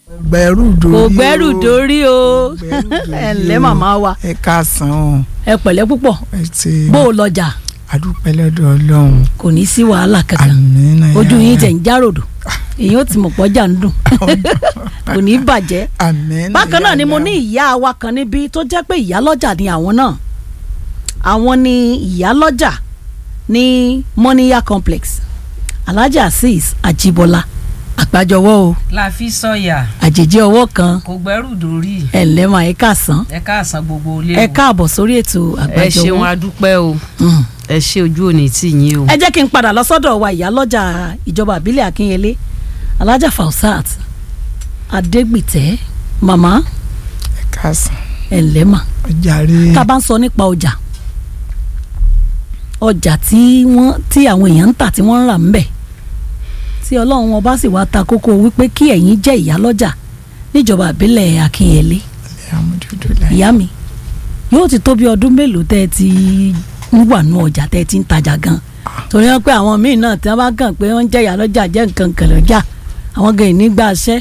gbẹ́rù dórí kò gbẹ́rù dórí o gbẹ́rù dórí ẹ ǹlẹ́ o. màmá wa ẹ káàsán o ẹ pẹ̀lẹ́ púpọ̀ ẹ ti bó o lọ́jà adúpẹ́ lọ́dọ̀ ọlọ́run kò ní sí wàhálà kankan àmín náà ojú yín yàrá. tẹ̀ ń járòdò èyí ó ti mọ̀ pọ́jà ń dùn kò ní bàjẹ́ àmín bákan náà ni mo yàrá. ní ìyá wa kan níbí tó jẹ́ pé ìyá lọ́jà ni àwọn náà àwọn ni ìyá lọ́jà ní moniya complex alhaji azeez ajibola àgbájọwọ́ o la fi sọyà àjèjì ọwọ́ kan kò gbẹ́rù dórí ẹ̀ ǹlẹ́ mà ẹ káàsán ẹ káàsán gbogbo ilé ẹ káàbọ̀ sórí ètò ẹ ṣeun àgbájọwọ́ adúpẹ́ o Mm. ẹ ṣe ojú òní tì yín o. ẹ jẹ́ kí n padà lọ sọ́dọ̀ wa ìyá lọ́jà ìjọba àbílẹ̀ akínyẹlé alájà fausat adégbìtẹ́ màmá ẹ káàsán ẹ̀ ǹlẹ́ mà ọjà rí tá a bá ń sọ nípa ọjà ọjà tí wọ́n tí àwọn èèyàn ń tà tí wọ́n ń rà ń bẹ̀ tí ọlọ́run ọba sì wá ta kókó wípé kí ẹ̀yin jẹ́ ìyá lọ́jà níjọba àbílẹ̀ akínyẹlé alhamdulilayi ìyá mi yóò ti tó bí ọdún mélòó tẹ́ ẹ ti ń wà nú ọjà tẹ́ ẹ ti ń tajà gan torí wọn pé àwọn míì náà tí wọ́n bá kàn pé wọ́n ń jẹ́ ìyá lọ́jà jẹ́ nǹkan kan lọ́jà àwọn gan ìní gbà ṣẹ́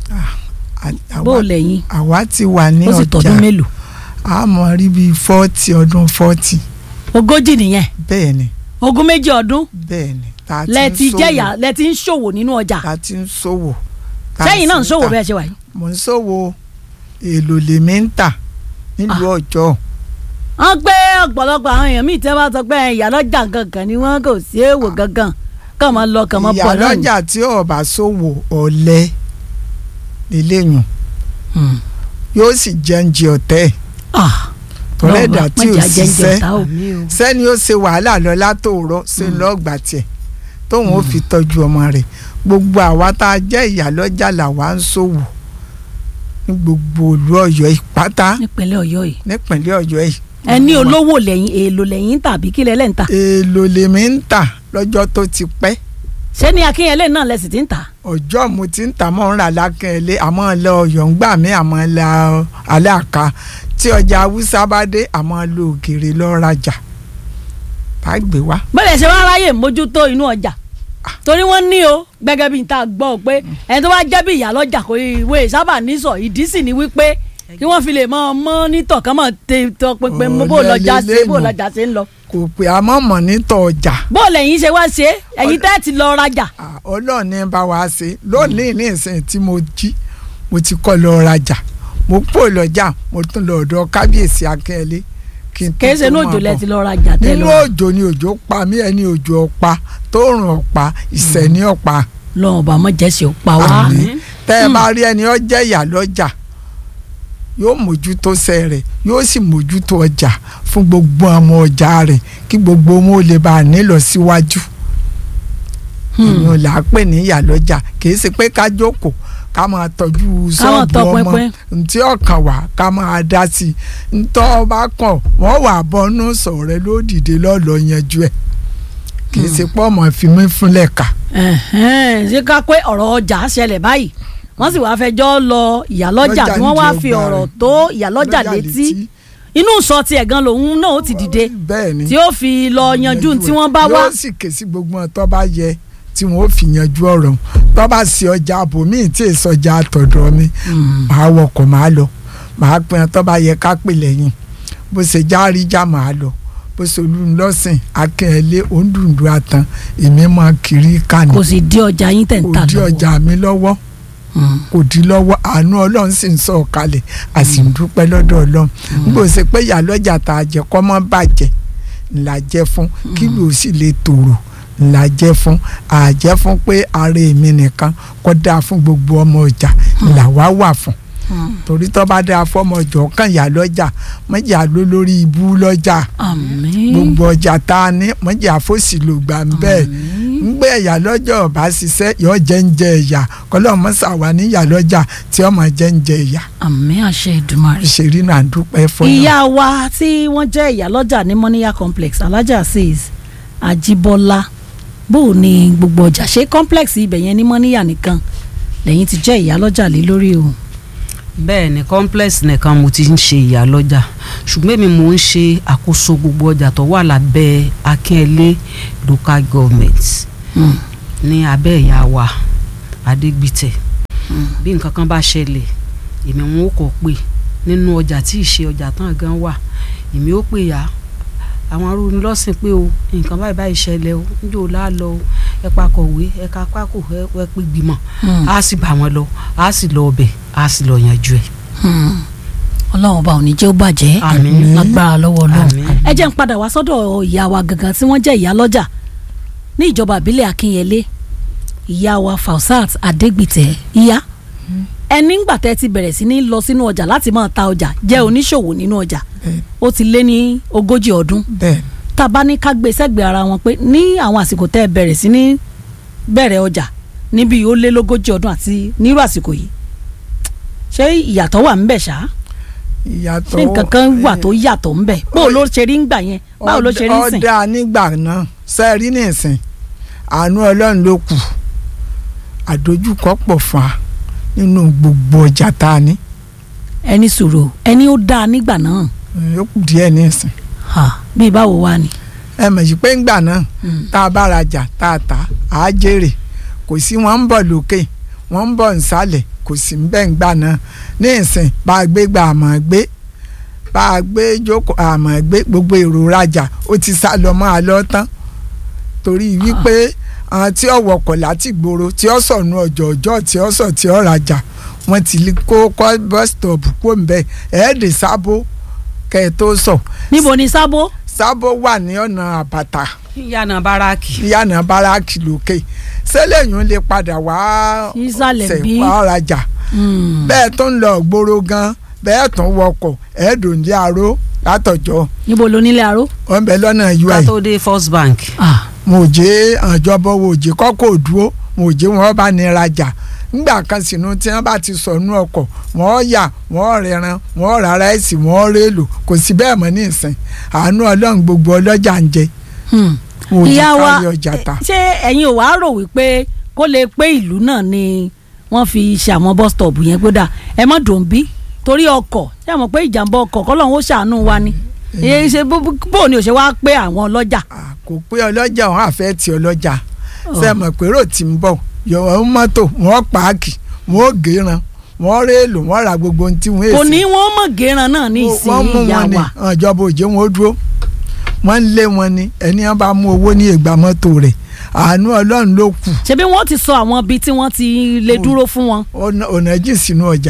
bó o lẹ́yìn àwa ti wà ní ó sì tọdún ọjà mélòó a mọ̀ rí bíi fọ́ọ̀tì ọdún fọ́ọ̀tì ogójì nìyẹn bẹ́ẹ̀ ni ogún méjì ọdún bẹ́ẹ̀ ni tá a ti lẹ ń ti ṣòwò, jẹyà lẹ ti ń ṣòwò nínú ọjà tá a ti ń ṣòwò tá a sẹ́yìn náà ń sì ṣòwò tà. bẹ́ẹ̀ ṣe wà yìí. mo ń ṣòwò èlò lèmi ń tà nílùú ọjọ́ wọ́n pé ọ̀pọ̀lọpọ̀ àwọn èèyàn míì tí wọ́n bá sọ pé ìyá lọ́jà gangan ni wọ́n kò sí èèwò gangan kàn máa lọ kàn máa ìyá bọ̀ náà ni. lọ́jà tí ọba ṣòwò ọ̀lẹ lélẹ́yìn Hmm. yóò sì jẹ́ǹjì ọ̀tẹ́ Ah, tọ́lẹ́dà Ọlọ́run, tí ò má jẹ́ ajẹ́njẹ ṣiṣẹ́ ọ̀tá o. sẹ́ni ó ṣe wàhálà lọ látòrọ́ ṣe lọ́ọ̀gbà tiẹ̀ tóun ó fi tọ́jú ọmọ rẹ̀ gbogbo àwa tá a jẹ́ ìyá lọ́jà làwa ń ṣòwò ní gbogbo ìlú ọ̀yọ́ ìpátá nípínlẹ̀ ọ̀yọ́ yìí nípínlẹ̀ ọ̀yọ́ yìí. ẹ ní olówó lẹ́yìn èèlò lẹ́yìn tàbí kílẹ̀ lẹ́ ń tà èèlò lèmi ń tà lọ́jọ́ tó ti pẹ́ ṣé ní akínyẹlé náà lẹ sì ti ń tà ọjọ́ mo ti ń tà mọ́ ń rà lákẹ́lé àmọ́ lọ ọ̀yọ́ ń gbà mí àmọ́ lọ alẹ́ àká tí ọjà haúsá bá dé àmọ́ lọ òkèèrè lọ rajà tá a gbé wá. bẹ́ẹ̀ ṣe wá ráyè mójútó inú ọjà torí wọ́n ní o gẹ́gẹ́ bí n ta gbọ́ pé ẹni tó bá jẹ́ bí ìyá lọ́jà kò ìwé sábà ní sọ ìdí sì ni wípé kí wọ́n fi lè mọ mọ́nítọ̀ kán mọ̀ tẹ tọ pinpin Ọ̀lẹ bó lọ́jà ṣe bó lélẹ́nu. lọ́jà ṣe ń lọ kò pé àmọ́ mọ̀ nítọ̀ ọjà bó lẹ́yìn ṣe wá ṣe ẹ̀yin tẹ́ ti lọ rajà Ah, ọlọ́run ní bá wa ṣe lónìí ní ìsìn tí mo jí mo ti kọ́ lọ rajà mo pò lọ́jà mo tún lọ ọ̀dọ̀ kábíyèsí akẹ́lẹ́ kí n tó kìí ṣe tó ní máa òjò lẹ bọ̀. ti lọ rajà tẹ́ nínú lọ òjò ni òjò pa mí ẹni òjò ọ̀pá tóòrùn ọ̀pá ìṣẹ̀ ní ọ̀pá lọ́wọ́ bá mọ̀ jẹ́sì ó pa wá àmín tẹ́ ẹ bá rí ẹni ó jẹ́ ìyá lọ́jà yóò mójútó sẹ́ rẹ̀ yóò sì mójútó ọjà fún gbogbo àwọn ọjà rẹ̀ kí gbogbo wọn ó lè bá a nílọ síwájú ìyẹn là á pè ní ìyá lọ́jà kì í ṣe pé ká jókòó ká máa tọ́jú ṣọ́ọ̀bù tọpinpin. ọmọ ntí ọkàn wá ká máa dá sí i ntọ́ ọba kàn wọ́n wà bọ́nú sọ̀rọ̀ ló dìde lọ́lọ́ yanjú ẹ̀ kì í ṣe pé ọmọ fi mí fúnlẹ̀ ká. Ẹ̀hẹ́n, ṣé ká pé ọ̀rọ̀ ọjà ṣẹlẹ̀ báyìí wọ́n sì wáá fẹjọ́ lọ ìyálọ́jà Lọ́jà tí wọ́n wá nídìí fi ọgbà ọ̀rọ̀ rẹ̀. tó ìyálọ́jà létí inú sọ tiẹ̀ gan lòun náà ó ti dìde bẹ́ẹ̀ ni tí ó fi lọ yanjú tí wọ́n bá wá yóò sì ké sí gbogbo ọ̀ tó bá yẹ tí wọ́n ó fi yanjú ọ̀rọ̀ ọ̀hún. tó bá sí ọjà àbòmíì tí èso ọjà àtọ̀dọ̀ mi màá wọkọ̀ màá lọ màá pin ọ́ tó bá yẹ ká pè lẹ́yìn bó ṣe járíjà màá lọ bó ṣe olùlọ́sìn akẹ́lẹ́ òǹdùndù àtàn èmi máa kiri kàní kò sì di ọjà yín tẹ̀ ń tà kò dí lọ́wọ́ ọjà mi lọ́wọ́ Mm. kò dí lọ́wọ́ àánú ọlọ́run sì ń sọ̀ kalẹ̀ a sì ń dúpẹ́ lọ́dọ̀ ọlọ́run nígbà ó ṣe pé ìyá lọ́jà tá a jẹ kọ́ mọ́ bàjẹ́ ńlá jẹ́ fún kí ló sì lè tòrò ńlá jẹ́ fún àjẹ́ fún pé ara èmi nìkan kọ́ dáa fún gbogbo ọmọ ọjà ńlá wá wà fún Mm. torí tó bá dáa fọmọ ọjọ́ kan ìyá lọ́jà mọ́jà ló lórí ibú lọ́jà àmín gbogbo ọjà tá a ní mọ́jà fòsì ló gbà ń bẹ́ẹ̀ ngbé ẹ̀yà lọ́jọ́ ọba ṣiṣẹ́ yọ jẹ́ ń jẹ ẹ̀yà kọ́lọ́mọ sàwà níyà lọ́jà tí ọmọ jẹ́ ń jẹ ẹ̀yà àmín àṣẹ Èdùmàrè. ìṣèrí náà dúpẹ́ fún ìyá wa tí wọ́n jẹ́ ìyálọ́jà ní moniya complex alájà says àjíbọ́lá bó o ní gbogbo ọjà ṣé complex ibẹ̀ yẹn ní moniya nìkan lẹ́yìn ti jẹ́ ìyálọ́jà lé lórí o. bẹ́ẹ̀ ni complex nìkan mo ti ń ṣe ìyá lọ́jà ṣùgbọ́n èmi mò ń ṣe àkóso gbogbo ọjà tó wà lábẹ́ akínyẹlé local government Mm. ní abẹ́ ìyá wa adégbìtẹ̀ bí nǹkan kan bá ṣẹlẹ̀ èmi wọn ò kọ́ pé nínú ọjà tí ì ṣe ọjà tán gan wà èmi ó pè ya àwọn arúgbó lọ́sìn pé o nǹkan báyìí báyìí ṣẹlẹ̀ o níjó láàlọ́ o ẹ pa kọ̀wé ẹ ka pákó ẹ ẹ pé gbìmọ̀ á sì bá wọn lọ á sì lọ ọbẹ̀ á sì lọ yanjú ẹ̀. ọlọ́run ọba ò ní jẹ́ ó bàjẹ́ Àmín. lágbára lọ́wọ́ ọlọ́run Àmín. ẹ jẹ́ ń padà wá sọ́dọ̀ ìyá wa gangan tí wọ́n jẹ́ ìyá lọ́jà ní ìjọba ìbílẹ̀ akínyẹlé ìyá wa fausat adégbìtẹ́ ìyá ẹni ńgbà tẹ́ ti bẹ̀rẹ̀ sí ní lọ sínú ọjà láti máa ta ọjà jẹ́ oníṣòwò nínú ọjà Bẹ́ẹ̀. ó ti lé ní ogójì ọdún bẹ́ẹ̀ tá a bá ní ká gbé sẹ́gbẹ̀ẹ́ ara wọn pé ní àwọn àsìkò tẹ́ ẹ bẹ̀rẹ̀ sí ní bẹ̀rẹ̀ ọjà níbi ó lé lógójì ọdún àti nírú àsìkò yìí ṣé ìyàtọ̀ wà ńbẹ̀ ṣá ìyàtọ̀ ṣé nǹkan kan wà tó yàtọ̀ ńbẹ̀ báwo ló ṣe rí ńgbà yẹn báwo ló ṣe rí ńsìn. ọ̀dà nígbà náà sẹ́ẹ̀rí nìsín àánú ọlọ́run ló kù àdójúkọ pọ̀ fún wa nínú gbogbo ọjà tá a ní ẹni sùúrù ẹni ó dáa nígbà náà ó kù díẹ̀ nìsín ha, bíi báwo wá ni. ẹ mọ̀ sí pé ńgbà náà tá a bá rajà tá a tà á jèrè kò sí wọn ń bọ̀ lókè wọ́n ń bọ̀ nsàlẹ̀ kò sí ń bẹ̀ ńgbà náà ní ìsìn bá a gbé gba àmọ́ gbé bá a gbé jókòó àmọ́ gbé gbogbo èrò rajà ó ti sá lọ mọ́ a lọ tán torí wípé àwọn tí ó wọkọ̀ láti gbòòrò tí ó sọ̀nù ọjọ́ ọjọ́ tí ó sọ̀ tí ó rajà wọ́n ti lè kó kọ́ bus stop kó ń bẹ̀ ẹ̀ẹ́dẹ̀ sábó kẹ́ ẹ tó sọ níbo ni sábó. sábó wà ní ọ̀nà àbàtà yíyànà báràkì yànnà báràkì lókè sẹ́lẹ̀yìn lè padà wá Ìsàlẹ̀ bí? wá rajà Hmm. bẹ́ẹ̀ tó ń lọ gbòòrò gan bẹ́ẹ̀ tó ń wọkọ̀ ẹ̀ẹ́dùn ní aró látọ̀jọ́ níbo ló nílé aró. wọ́n bẹ lọ́nà ká ui tó dé first bank Ah, mo jẹ́ àjọbọ̀ wo jẹ́ kọ́kọ́ dúró mo jẹ́ wọn bá ní rajà ńgbà kan sínú tí wọ́n bá ti sọnù ọkọ̀ wọ́n yà wọ́n rẹran wọ́n rárá ẹ̀sìn wọ́n rélò kò sí bẹ́ẹ̀ mọ́ ní ìsìn àánú ọlọ́run gbogbo ọlọ́jà ń jẹ hmm. mo jẹ́ ìyá wa kárí ọjà ta. ṣé ẹ̀yin ò wá rò wípé kó lè pé ìlú náà ni wọ́n fi ṣe àwọn bus stop yẹn gbódà ẹ má dùn bí torí ọkọ̀ ṣé àmọ̀ pé ìjàmbá ọkọ̀ kọ́lọ́hún ó ṣàánú wa ni èyí ṣe bó bó ni ò ṣe wá pé àwọn ọlọ́jà. Ah, kò pé ọlọ́jà òun àfẹ́ ti ọlọ́jà ṣe mọ̀ pé rò tí ń bọ̀ yọ̀wọ̀ ń mọ́tò wọ́n pààkì wọ́n gèran wọ́n réèlò wọ́n ra gbogbo ohun tí wọ́n kò èsì ní wọ́n mọ̀ gẹ́ran náà ní wọ́n mú ìsìn ìyá wọn ni wa. ìjọba òjò wọn ó dúró wọ́n ń lé wọn ni ẹni wọn bá mú owó ní ìgbà mọ́tò rẹ̀ àánú ọlọ́run ló kù ṣebí wọ́n ti sọ àwọn ibi tí wọ́n ti lè Mm. dúró fún wọn. ọ̀nà ọ̀nà jìn sínú ọjà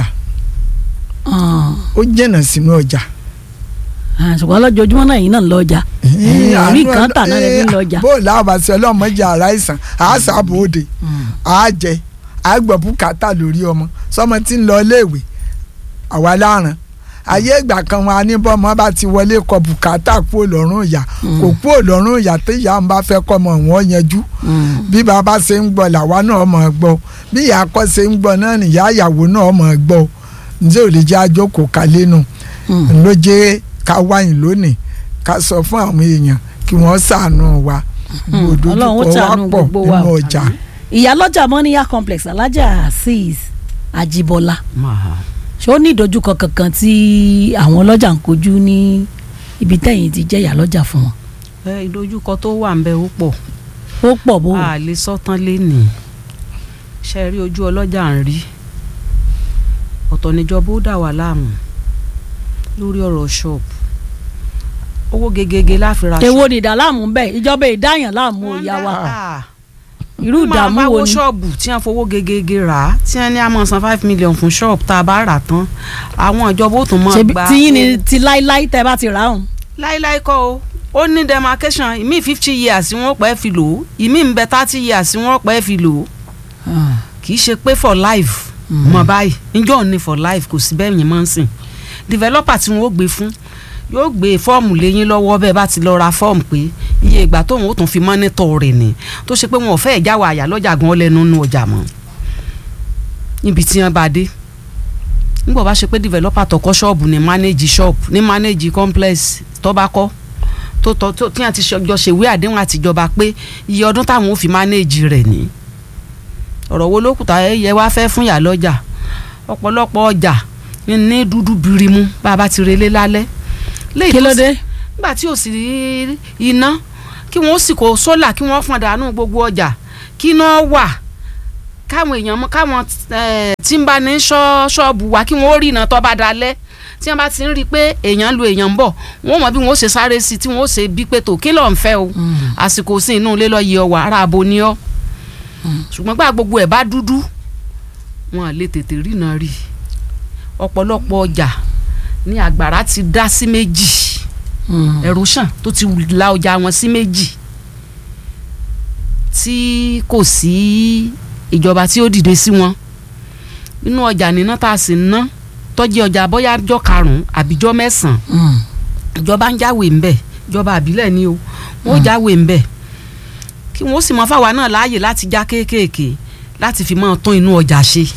Ah, ó jìnnà sínú ọjà. ah, ṣùgbọ́n lọ́jọ́júmọ́ náà yìí náà ń lọ ọjà orí Àánú kan tà náà lè ọlọ́- fi lọ ọjà. bó o lábàásí ọlọ́mọdé ara ìsàn àásà bòde àájẹ àgbọ̀ bùkátà lórí ọmọ sọmọ tí ń lọ iléèwé àwa láàrán ayé ìgbà kan wọn aníbọ̀mọ́ bá ti wọlé kọ bùkátà kú òlọ́run ìyá kò kú òlọ́run ìyá tí ìyá ń bá fẹ́ kọ́ ọmọ wọn yanjú bí bàbá ṣe ń gbọ́ làwa náà mọ̀ ọ́ gbọ́ bí ìyá akọ́ ṣe ń gbọ́ náà nìyá ìyàwó náà mọ̀ ọ́ gbọ́ ǹjẹ́ ò lè jẹ́ àjókòó kalẹ́ nù ló jẹ́ ká wáyìn lónìí ká sọ fún àwọn èèyàn kí wọ́n ṣàánú wa gbòdò Ọlọ́run ó tó ṣàánú wá pọ̀ gbogbo wa nínú o. ọjà. ìyálọ́jà mọ́níyà complex alájà azeez ajibola máa ṣé ó ní ìdojúkọ kankan tí àwọn ọlọ́jà ń kojú ní ibi tẹ̀yìn ti jẹ́ ìyálọ́jà fún wọn. ẹ ìdojúkọ tó wà ń bẹ ó pọ̀ ó pọ̀ bó a lè sọ́tán lénìí ṣe rí ojú ọlọ́jà ń rí ọ̀tọ̀ níjọba ó dà wá láàmú lórí ọ̀rọ̀ ṣọ́ọ̀bù owó gegege láfi ra èwo ni ìdàlámù ń bẹ ìjọba ìdáyàn láàmú òyà wa irú ìdààmú máa wo wo ni. ṣọ́ọ̀bù tí wọ́n fowó gegege rà á tí wọ́n ní a máa san five million fún ṣọ́ọ̀bù tá a bá rà tán àwọn ìjọba ó tún máa ṣebí gba tiyín ni ti láíláí tẹ́ bá ti rà áhùn. láíláí kọ́ o ó ní demarcation ìmí fifty years wọ́n pẹ́ fi lò ó ìmí ń bẹ thirty years wọ́n pẹ́ fi lò ó kì í ṣe pé for life mọ báyìí njọ́ ní for life kò sí bẹ́ẹ̀ yẹn máa ń sìn developer tí wọ́n ó gbé fún yóò gbé fọ́ọ̀mù léyìn lọ́wọ́ bẹ́ẹ̀ bá ti lọ ra fọ́ọ̀mù pé iye ìgbà tóun ó tún fi mọ́nítọ̀ rẹ̀ ni tó ṣe pé wọn ò fẹ́ ìjáwọ́ àyà lọ́jà gan lẹ́nu nínú ọjà mọ́ níbi tí wọ́n bá dé nígbà bá ṣe pé developer tó kọ́ ṣọ́ọ̀bù ní manage shop ní manage complex tó bá kọ́ tó tọ́ tó tí wọ́n ti jọ ṣèwé àdéhùn àtijọba pé iye ọdún táwọn ò fi manage rẹ̀ ní ọ̀rọ̀ wo lókùtà ẹ̀yẹ wá fẹ́ fún yà lọ́jà ọ̀pọ̀lọpọ̀ ọjà ní dúdú birimu bá a bá ti relé lálẹ́ léyìí kí tó ló sì- dé. nígbà tí ò sì rí iná kí wọ́n sì kó sólà kí wọ́n fọn dànù gbogbo ọjà kí iná wà káwọn èèyàn mọ káwọn eh, tí ń bá ní ṣọ́ ṣọ́ọ̀bù wa kí wọ́n ó rìnà tó bá dalẹ̀ tí wọ́n bá ti ń rí i pé èèyàn lu èèyàn ń bọ̀ wọ́n mọ̀ bí wọ́n ó ṣe sáré sí i tí wọ́n ó ṣe bí pé tó kí ló ń fẹ́ o àsìkò sí inú ilé lọ́ọ́ yẹ ọ wà ara abo ni ọ́ ṣùgbọ́n gbà gbogbo ẹ̀ bá dúdú wọn à lè tètè rìnà rí i ọ̀pọ̀lọpọ̀ ọjà ní àgbàrá ti dá sí méjì erosion tó ti la ọjà wọn sí méjì tí kò sí ìjọba tí ó dìde sí wọn nínú ọjà níná tá a sì ń ná tọ́jú ọjà bóyá jọ́ karùn-ún àbíjọ́ mẹ́sàn-án ìjọba ń jáwèé ńbẹ ìjọba àbílẹ̀ ni o wọ́n ó jáwèé ńbẹ kí wọ́n sì mọ fáwa náà láàyè láti já kéékèèké láti fi máa tún inú ọjà ṣe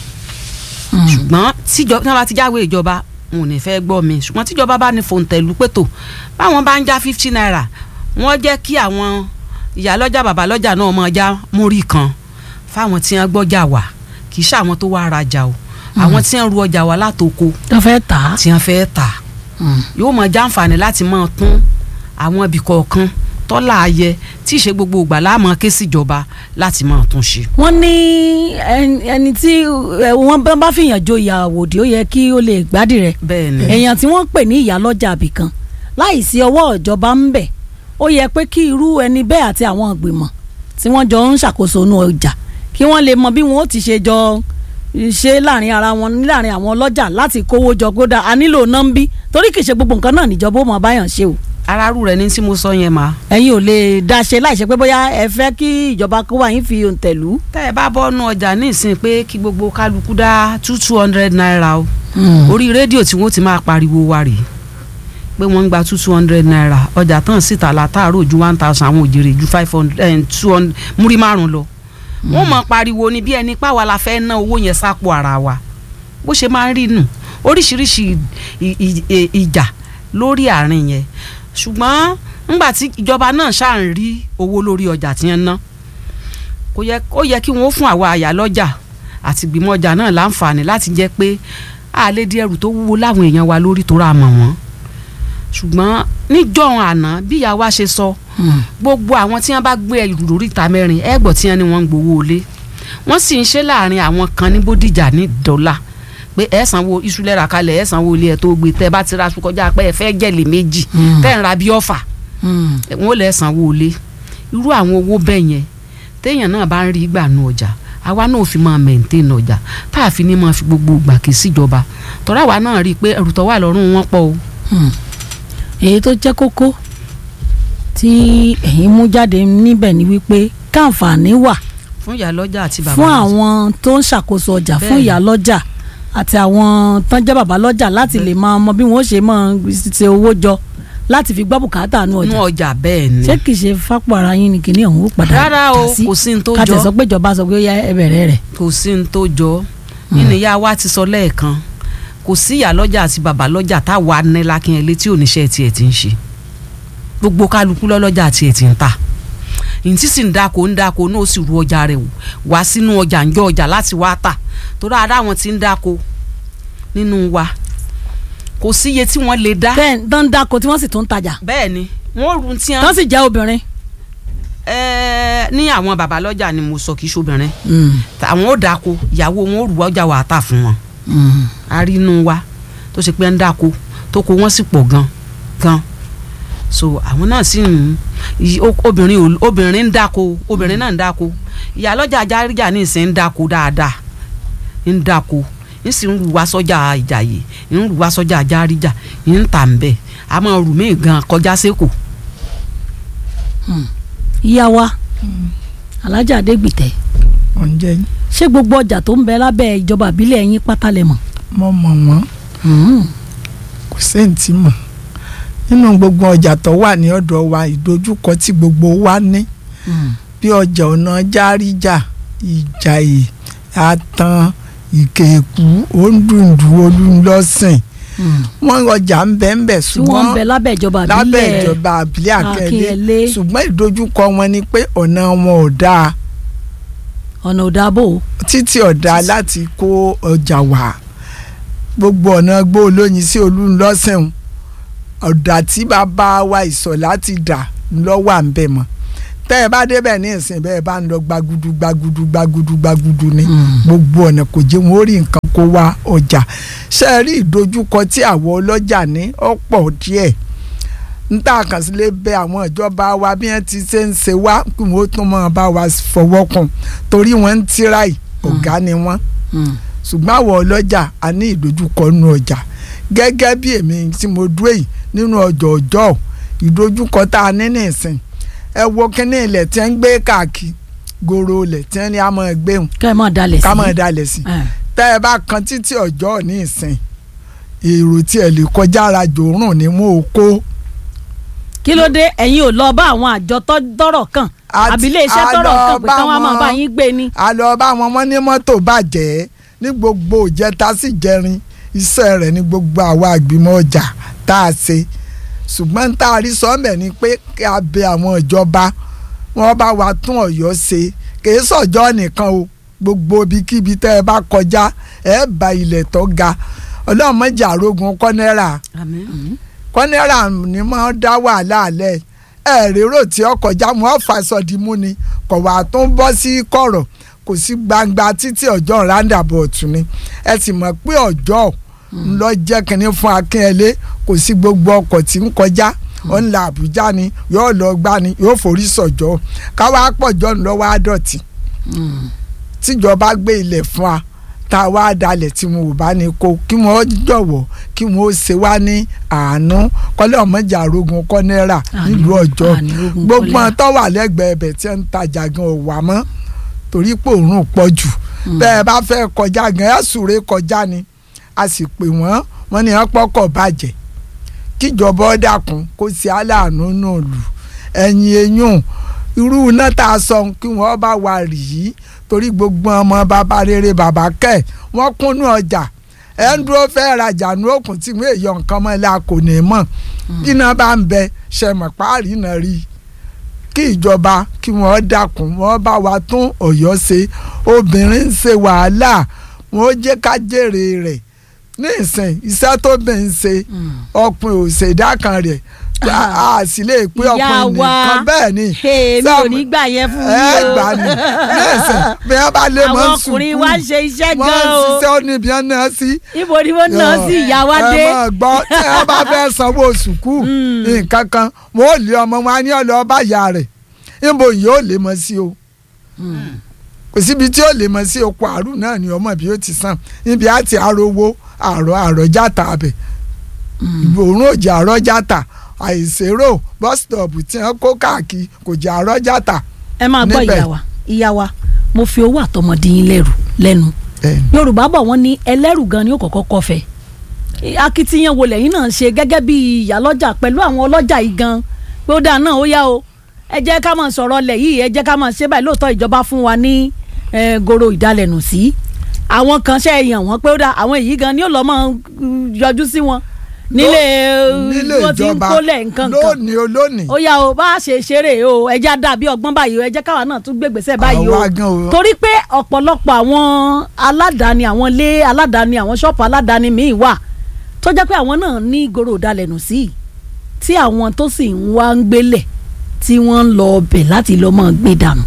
ṣùgbọ́n tíjọba tí wọ́n bá ti jáwèé ìjọba wọn ò ní fẹ́ gbọ́ mi ṣùgbọ́n tíjọba bá ní fòǹtẹ̀lù pẹ̀tọ̀ báwọn bá ń já fifty naira wọ́n jẹ́ kí àwọn ìyálọ́jà bàbálọ́jà náà máa já múrí kan fáwọn tí wọ́n gbọ́jà wà kì í ṣe àwọn tó wá rajà o àwọn tí wọ́n ru ọjà wà látoko tó fẹ́ tà á. tí wọ́n fẹ́ tà yóò máa jàǹfààní láti máa tún àwọn ibì kọ̀ọ̀kan tọ́lá ayẹ tí ì ṣe gbogbo ìgbà láàmú ké síjọba láti máa tún ṣe. wọ́n ní ẹni- ẹni tí ẹ, wọ́n bá- bá fìyàn joyè àwòdì ó yẹ kí ó lè gbádìí rẹ̀ bẹ́ẹ̀ ni èèyàn tí wọ́n pè ní ìyálọ́jà àbìkan láì sí ọwọ́ ìjọba ń bẹ̀ ó yẹ pé kí irú ẹni bẹ́ẹ̀ àti àwọn ìgbìmọ̀ tí wọ́n jọ ń ṣàkóso inú ọjà kí wọ́n lè mọ bí wọ́n ó ti ṣe jọ ṣe láàrin ara wọn láàrin àwọn ọlọ́jà láti kówó jọ kódà a nílò nọ́ńbí torí kì í ṣe gbogbo nǹkan náà níjọba ó mọ báyàn ṣe o aráàlú rẹ ní tí mo sọ yẹn máa. ẹ̀yin ò lè dá ṣe láì ṣe pé bóyá ẹ fẹ́ kí ìjọba kó wà yín fi òǹtẹ̀lú. tẹ́ ẹ bá bọ́nu ọjà ní ìsìn pé kí gbogbo kálukú dá two two hundred naira o orí rédíò tí wọ́n ti máa pariwo wa rèé pé wọ́n ń gba two two hundred naira ọjà tán síta látàárọ̀ ju one thousand àwọn òjèrè ju five hundred two hundred múrí márùn lọ wọ́n mọ̀ pariwo ni bí ẹni páwa la fẹ́ ná owó yẹn sápò ara wa bó ṣe máa ń rí nù oríṣiríṣi ì- ì- ì- ìjà lórí àárín yẹn ṣùgbọ́n ńgbà tí ìjọba náà ṣáà ń rí owó lórí ọjà tí wọ́n ná kò yẹ ó yẹ kí wọ́n fún àwa àyálọ́jà àti ìgbìmọ̀ ọjà náà láǹfààní láti jẹ́ pé a lè di ẹrù tó wúwo láwọn èèyàn wa lórí tó ra mọ̀ wọ́n ṣùgbọ́n níjọ́ àná bí ìyá wa ṣe sọ gbogbo àwọn tí wọ́n bá gbé ẹrù lórí ìta mẹ́rin ẹgbọ tí wọ́n ní wọ́n ń gbowó lé wọ́n sì ń ṣe láàrin àwọn kan ní bódìjà ní dọ́là pé ẹ sanwó iṣu lẹ́ra kalẹ̀ ẹ sanwó ilé ẹ tó gbé tẹ́ bá ti ra aṣọ kọjá pé ẹ fẹ́ jẹ̀lé méjì tẹ́ ń ra bí ọ̀fà wọn ò lè sanwó ilé irú àwọn owó bẹ́ẹ̀ yẹn téèyàn náà bá ń rí gbà nù ọjà àwa náà fi máa maintain ọjà tá a fi ní máa fi gbogbo ìgbà ké síjọba tọ́ra àwa náà rí i pé ẹrù tó wà lọ́rùn wọn pọ̀ o. èyí tó jẹ́ kókó tí ẹ̀yin mú jáde níbẹ̀ ni wípé káǹfààní wà fún ìyálọ́jà àti bàbá fún lọ́jà. àwọn tó ń ṣàkóso ọjà fún Bẹ́ẹ̀ni. ìyálọ́jà àti àwọn tó ń jẹ́ bàbá lọ́jà láti lè máa mọ bí wọ́n ṣe máa ṣe owó jọ láti fi gbọ́ bùkátà nù nú ọjà ọjà bẹ́ẹ̀ ni. ṣé kìí ṣe fápò ara yín ni kìíní ọ̀hún ó padà rárá o já sí? kò sí ní tó ká tẹ̀ sọ jọ pé ìjọba sọ pé ó yá ẹ bẹ̀rẹ̀ rẹ̀. kò sí ní tó jọ nínú ìyá wa ti sọ lẹ́ẹ̀kan kò sí ìyálọ́jà àti bàbá lọ́jà táwa ní lákínyẹlé tí oníṣẹ́ tiẹ̀ ti ń ṣe gbogbo kálukú lọ́lọ́jà tiẹ̀ ti ń ta ìtí sì ń dáko ń dáko náà ó sì ru ọjà rẹ̀ wò wá sínú ọjà ń jọ ọjà láti wá tà torí ara wọn ti ń dáko nínú wa kò sí iye tí wọ́n lè dá bẹ́ẹ̀ tó ń dáko tí wọ́n sì tún ń tajà bẹ́ẹ̀ ni wọ́n rú tí tó wọ́n sì jẹ́ obìnrin. ẹ̀ẹ́ ní àwọn bàbá lọ́jà ni mo sọ kì í ṣobìnrin àwọn ò dáko ìyàwó wọn ò rú ọjà wà á tà fún wọn arínú wa tó ṣe pé ń dáko tó kó wọn sì pọ̀ gan gan so àwọn náà sì ń i- o- obìnrin ò- obìnrin ń dáko obìnrin náà ń dáko ìyálọ́jà ajáríjà ní ìsìn ń dáko dáadáa ń dáko ń sì ń rù wá sọ́jà ìjàyè ń rù wá sọ́jà ajáríjà ń tà ń bẹ̀ a máa rù mí gan kọjá sẹ́kù ìyá wa alájà adégbìtẹ́ oúnjẹ yín ṣé gbogbo ọjà tó ń bẹ lábẹ́ ìjọba àbílẹ̀ yín pátá lẹ mọ̀. mo mọ̀ wọ́n kò séǹtì mọ̀ nínú gbogbo ọjà tó wà ní ọ̀dọ̀ wa ìdojúkọ tí gbogbo wa ní bí ọjà ọ̀nà járíjà ìjàyè àtàn ìkẹ̀kù òǹdùndù olùlọ́sìn wọ́n ọjà ń bẹ ń bẹ tí wọ́n ń bẹ ṣùgbọ́n lábẹ́ ìjọba àbílẹ̀ lábẹ́ ìjọba àbílẹ̀ Akínyẹlé. Akínyẹlé ṣùgbọ́n ìdojúkọ wọn ni pé ọ̀nà wọn ò dáa ọ̀nà òdàbò títí ọ̀dà láti kó ọjà wá gbogbo ọ̀nà gbó olóyin sí olúńlọ́sẹ̀hún ọ̀dà tí bàbá wa ìsọ̀ láti dà lọ́wọ́ à ń bẹ̀ mọ́ tẹ́ ẹ bá débẹ̀ ní ìsìn bẹ́ẹ̀ bá ń lọ gbagudu gbagudu gbagudu gbagudu ni gbogbo ọ̀nà kò jẹ́ wọn ó rí nǹkan kó wá ọjà ṣe é rí ìdojúkọ tí àwọn ọlọ́jà ní ọ̀pọ̀ díẹ̀ níta kàn sí lè bẹ àwọn ìjọba wa bí wọ́n ti ṣe ń ṣe wá kí wọ́n tún máa bá wa fọwọ́ kàn torí wọ́n ń tíráì ọ̀gá ni wọ́n ṣùgbọ́n àwọn ọlọ́jà a ní ìdojúkọ nínú ọjà gẹ́gẹ́ bí èmi tí mo dúró yìí nínú ọjọ́ ọjọ́ ìdojúkọ tá a ní nìsín ẹ wo kíní ilẹ̀ tí ń gbé káàkiri goro ilẹ̀ tí ń ní a máa gbé hùn kẹ́ ẹ mọ̀ dalẹ̀ sí. ká máa dalẹ̀ sí tẹ́ ẹ bá kan títí ọjọ́ ní ìsìn èrò tí ẹ lè kọjá ara jòórùn ni mo kó kí ló dé ẹ̀yin ò lọ bá àwọn àjọ tọ́rọ̀ kàn Àti- àbílẹ̀ iṣẹ́ a tọ́rọ̀ lọ kàn pé bá káwọn máa wọn- bá yín gbé ni. a lọ bá wọn wọn ní mọ́tò bàjẹ́ ní gbogbo ìjẹta sí jẹrin iṣẹ́ rẹ̀ ní gbogbo àwa àgbìmọ̀ ọjà tá a ṣe ṣùgbọ́n tá a rí sọ́mẹ̀ ni pé kí a bẹ àwọn ìjọba wọn bá wa tún ọ̀yọ́ ṣe kìí sọ̀jọ́ nìkan o gbogbo ibikíbi tẹ́ ẹ bá kọjá ẹ bá ilẹ̀ tó ga ọlọ́mọdé àrógun kọ́nẹ́rà kọ́nẹ́rà ni máa ń dá wàhálà alẹ́ ẹ rérò tí ó kọjá wọn fàṣọdìmú ni kò wá tó ń bọ́ sí kọ̀rọ̀ kò sí gbangba títí ọjọ́ roundabout ni ẹ sì mọ̀ pé ọjọ́ ńlọ jẹ́ kínní fún akínyẹlé kò sí gbogbo ọkọ̀ tí ń kọjá ó ń la àbújá ni yóò lọ gbá ni yóò forí sọ̀jọ́ káwá pọ̀jọ́ ńlọ́wọ́ àdọ̀tí tíjọba gbé ilẹ̀ fún wa tá a wá dalẹ̀ tí wọn ò bá ní kó kí wọ́n jọ̀wọ́ kí wọ́n ó ṣe wá ní àánú kọ́lẹ́ ọ̀mọ́jà arógun kọ́nẹ́rà nílùú ọjọ́ ànírógun gbogbo kọ́lẹ́rà. àwọn tó wà lẹ́gbẹ̀ẹ́ ibẹ̀ tí ń tajà gan ò wà mọ́ torí pé òórùn pọ̀ jù bẹ́ẹ̀ bá fẹ́ kọjá gan ẹ̀ súré kọjá ni a sì pè wọ́n wọ́n ní wọ́n pọ́kọ̀ bàjẹ́ kíjọba ó dákun kó ṣe aláàánú náà lù ẹ̀yìn eyín irú iná tá a sọ kí wọ́n bá wa rì yí torí gbogbo ọmọ bàbá rere bàbá kẹ́ wọ́n kúnnú ọjà ẹ̀ ń dúró fẹ́ rajà ní òkun tí wọ́n èèyàn nǹkan mọ́ la kò ní mọ̀ bí iná bá ń bẹ ṣẹ̀mọ̀ páàrí náà rí i kí ìjọba kí wọ́n dákun wọ́n bá wa tún ọ̀yọ́ ṣe obìnrin ń ṣe wàhálà wọ́n jẹ́ ká jèrè rẹ̀ ní ìsìn iṣẹ́ tó bẹ̀ ń ṣe ọkùnrin ò ṣèdá kan rẹ̀ a sì lè pé Ìyá ọkùnrin wa. nìkan bẹ́ẹ̀ ni èmi ò Sáàmù- ní gbà yẹn fún ẹ yín o. gbà ní ní ìsìn bí wọ́n bá lé mọ́ àwọn sùkúù ọkùnrin wa ń ṣe iṣẹ́ wọ́n gan ń o ṣiṣẹ́ ó níbi ẹ̀ náà sí ibo ni wọ́n náà sí ìyá wa dé. ẹ máa gbọ́ tí wọ́n bá fẹ́ sanwó sùkúù nǹkan kan wọ́n ò lé ọmọ wọn á ní ọ̀lọ́ ọba ìyá rẹ̀ níbo yìí ó lè mọ sí o kò síbi tí ó lè mọ sí oko àrùn náà ni ọmọ bí ó ti sàn níbi àti àròwó àrò àròjàtà abẹ òórùn òjì àròjàtà àìsèrò bọ́sítọ̀pù tí wọ́n kó káàkiri kò jẹ́ àròjàtà. ẹ máa gbọ́ níbẹ̀. ìyá wa ìyá wa mo fi owó àtọmọdé yín lẹ́rù lẹ́nu yorùbá bọ̀ wọ́n ní ẹlẹ́rù gan ni ó kọ́kọ́ kọfẹ́ akitiyan wo lẹ́yìn náà ṣe gẹ́gẹ́ bí ìyálọ́jà pẹ̀lú àwọn ọlọ́jà yìí gan pé ó dáa náà ó yá o ẹ jẹ́ ká máa sọ̀rọ̀ lẹ̀ yìí ẹ jẹ́ ká máa ṣe báyìí lóòótọ́ ìjọba fún wa ní eh, goro ìdálẹ́nu sí àwọn kan ṣe yàn wọ́n pé ó dáa àwọn èyí gan ni ó lọ́ máa mm, yọjú sí wọn nílé nílé wọ́n ti ń ìjọba kólẹ̀ nǹkan kan lónìí o lónìí ó yá o bá a ṣe ṣeré o ẹja dàbí ọgbọ́n báyìí o ẹ jẹ́ káwa náà tún gbégbèsè báyìí o Àwa gan o. torí pé ọ̀pọ̀lọpọ̀ àwọn aládàáni àwọn ilé aládàáni àwọn ṣọ́ọ̀pù aládàáni míì wà tó jẹ́ pé àwọn náà ní ìgòrò ìdálẹ́nu sí i tí àwọn tó sì ń wá ń gbélẹ̀ tí wọ́n ń lọ ọbẹ̀ láti lọ́ mọ́ gbé dànù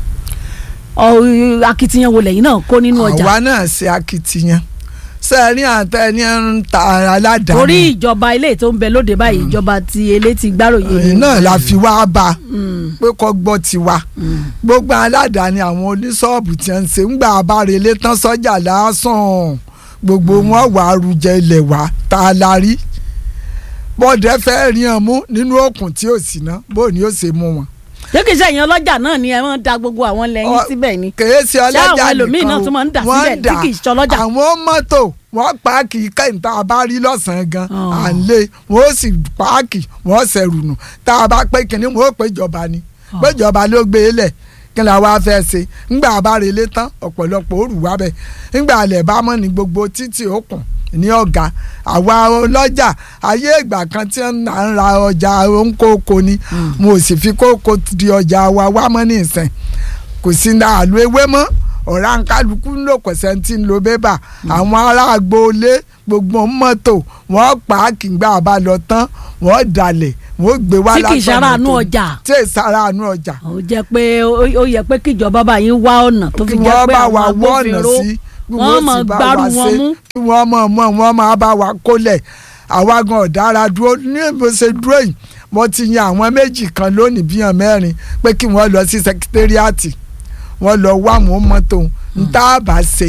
Ọ- akitiyan wo lẹ́yìn náà kó nínú ọjà àwa náa ṣe akitiyan sẹ́ẹ̀rí àtẹni ń ta aládàáni torí ìjọba ilé tó ń bẹ lóde báyìí ìjọba ti elé ti gbáròyé èyí náà la fi wá bá a Mm, pé kọ́ gbọ́ tiwa mm. gbogbo aládàáni àwọn oníṣọ́ọ̀bù tí wọ́n ń ṣe ń gba abárelé tán sọ́jà lásán gbogbo wọn wà á rújẹ ilẹ̀ wá tá a la rí bọ́ọ̀dẹ fẹ́ rí hàn mú nínú òkun tí ò sí ná bó ni ó ṣe mú wọn. ṣé kìí ṣe ẹ̀yin ọlọ́jà náà ni ẹ máa ń da gbogbo àwọn lẹ́yìn Ọ- síbẹ̀ ni kèé ṣe ọlọ́jà àwọn ẹlòmíín náà o, tún máa ń dà wọ́n síbẹ̀ ń tí kì í ṣọlọ́jà. àwọn mọ́tò wọ́n páàkì kẹ́hìn tá a bá rí lọ́sàn-án gan Oh. à ń lé wọ́n ó sì páàkì wọ́n ṣẹ̀rù nù tá a bá pé kínní wọ́n ó pé ìjọba ni Oh. pé ìjọba ló gbé e lẹ̀ kí la wá fẹ́ ṣe ńgbà bá relé tán ọ̀pọ̀lọpọ̀ ó rù wá bẹ́ẹ̀ ńgbà alẹ̀ bá mọ́ ní gbogbo títì òkun ní ọ̀gá àwa ọlọ́jà ayé ìgbà kan tí ń à ń ra ọjà òǹkókò ni mo sì fi kókò di ọjà wa wá mọ́ ní ìsìn kò sí ní àlọ́ ewé mọ́ ọ̀rá ń kálukú ń lò kọ̀sẹ̀ tí ń lo bébà àwọn ará agboolé gbogbo mọ́tò wọ́n pa á kì í gbà bá lọ tán wọ́n dalẹ̀ wọ́n ó gbé wá tí kì í ṣara àánú tó- ọjà tí ì sára àánú ọjà ó jẹ́ pé ó- ó yẹ pé kíjọba bá yín wá ọ̀nà tó fi kí jẹ́ wọ́n pé bá àwọn wa wọ́ ọ̀nà agbófinró sí bí wọ́n wọ́n mọ̀ sì bá gbárù wa wọn ṣe mú. kí wọ́n mọ̀ mọ̀ wọ́n máa bá wa kólẹ̀ àwa gan ọ̀dára dúró ní bó ṣe dúró yìí mo ti yan àwọn méjì kan lónìí bíyàn mẹ́rin pé kí wọ́n lọ sí sekitériàtì wọ́n lọ wá àwọn mọ́tò ń tá a bá ṣe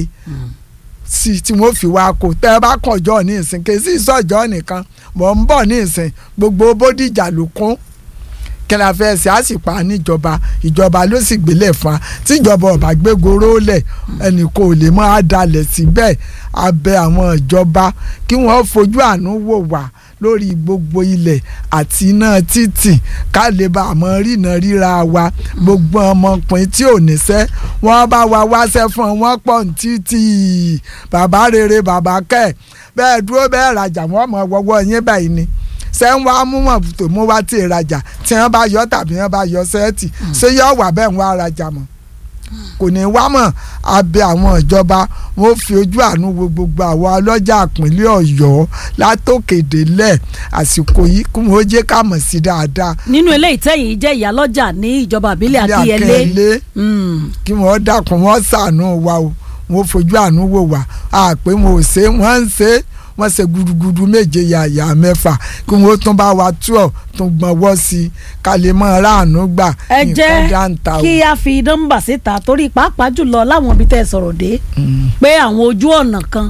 sí tí wọ́n fi wá kó tẹ́ ẹ bá kànjọ́ ní ìsìn kì í sí ìsọ̀jọ́ nìkan mọ̀ ń bọ̀ ní ìsìn gbogbo bódìjà ló kún kí la fẹ́ ṣe á sì pa níjọba ìjọba ló sì gbélé fún wa tíjọba ọba gbégoró lẹ̀ ẹnì kò lè máa dalẹ̀ síbẹ̀ abẹ àwọn ìjọba kí wọ́n fojú àánú wò wá lórí gbogbo ilẹ̀ àti iná títì ká lè bá àmọ́ rìnà ríra wa gbogbo ọmọkùnrin tí ò níṣẹ́ wọ́n bá wa wáṣẹ́ fún wọn wọ́n pọ̀ ní títì bàbá rere bàbá kẹ́ bẹ́ẹ̀ dúró bẹ́ẹ̀ rajà wọ́n mọ̀ wọ́wọ́ yín báyìí ni ṣé ń wá mú mọ̀ tó mú wá tí ì rajà tí wọ́n bá yọ tàbí wọ́n bá yọ sẹ́ẹ̀tì ṣé yọ wà bẹ́ẹ̀ ń wá rajà mọ́ kò ní wá mọ̀ abẹ àwọn ìjọba wọn ó fi ojú àánú wo gbogbo àwọn ọlọ́jà ìpínlẹ̀ ọ̀yọ́ látòkèdélẹ̀ àsìkò yìí kí wọ́n jẹ́ ká mọ̀ sí dáadáa. nínú eléyìí tẹ́yìn jẹ́ ìyálọ́jà ní ìjọba àbílẹ̀ Ilé akínyẹlé Akínyẹlé Mm. kí wọ́n dákun wọ́n ṣàánú wa o wọ́n fojú àánú wò wá a pé wọn ò ṣe wọ́n ń ṣe wọ́n ṣe gudugudu méje yàyà mẹ́fà kí wọ́n tún bá wa tú ọ̀ tún gbọ́nwọ́ sí i ká lè mọ ráàánú gbà ẹ nǹkan jẹ́ dáńtà o. kí a fi nọ́mbà síta torí pàápàá jùlọ láwọn ibi tẹ́ ẹ sọ̀rọ̀ dé pé àwọn ojú ọ̀nà kan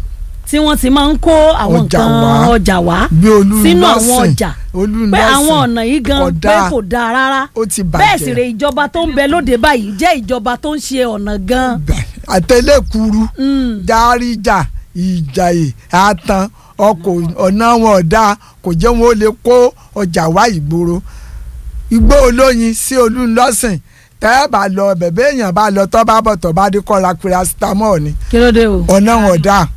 tí wọ́n ti máa ń kó àwọn Ọjà nǹkan wá. ọjà wá bí olú sínú àwọn nọ́ọ̀sìn ọjà olú pé nọ́ọ̀sìn àwọn ọ̀nà yìí gan kò pé dáa. kò dáa rárá ó ti bàjẹ́ bẹ́ẹ̀ sì rè ìjọba tó ń bẹ lóde báyìí jẹ́ ìjọba tó ń ṣe ọ̀nà gan. àtẹlẹkùrú Mm. dáríjà ìjàyè àtàn ọkọ̀ ọ̀nà wọn ọ̀dà kò jẹ́ wọn ó lè kó ọjà wá ìgboro igbó olóyin sí olúńlọ́sìn tẹ́ ẹ bá lọ bẹ̀bẹ̀ èèyàn bá lọ tọ́ bá bọ̀ tọ́ bá dé kọ́ra paracetamol ni kí ló dé o. ọ̀nà wọn ọ̀dà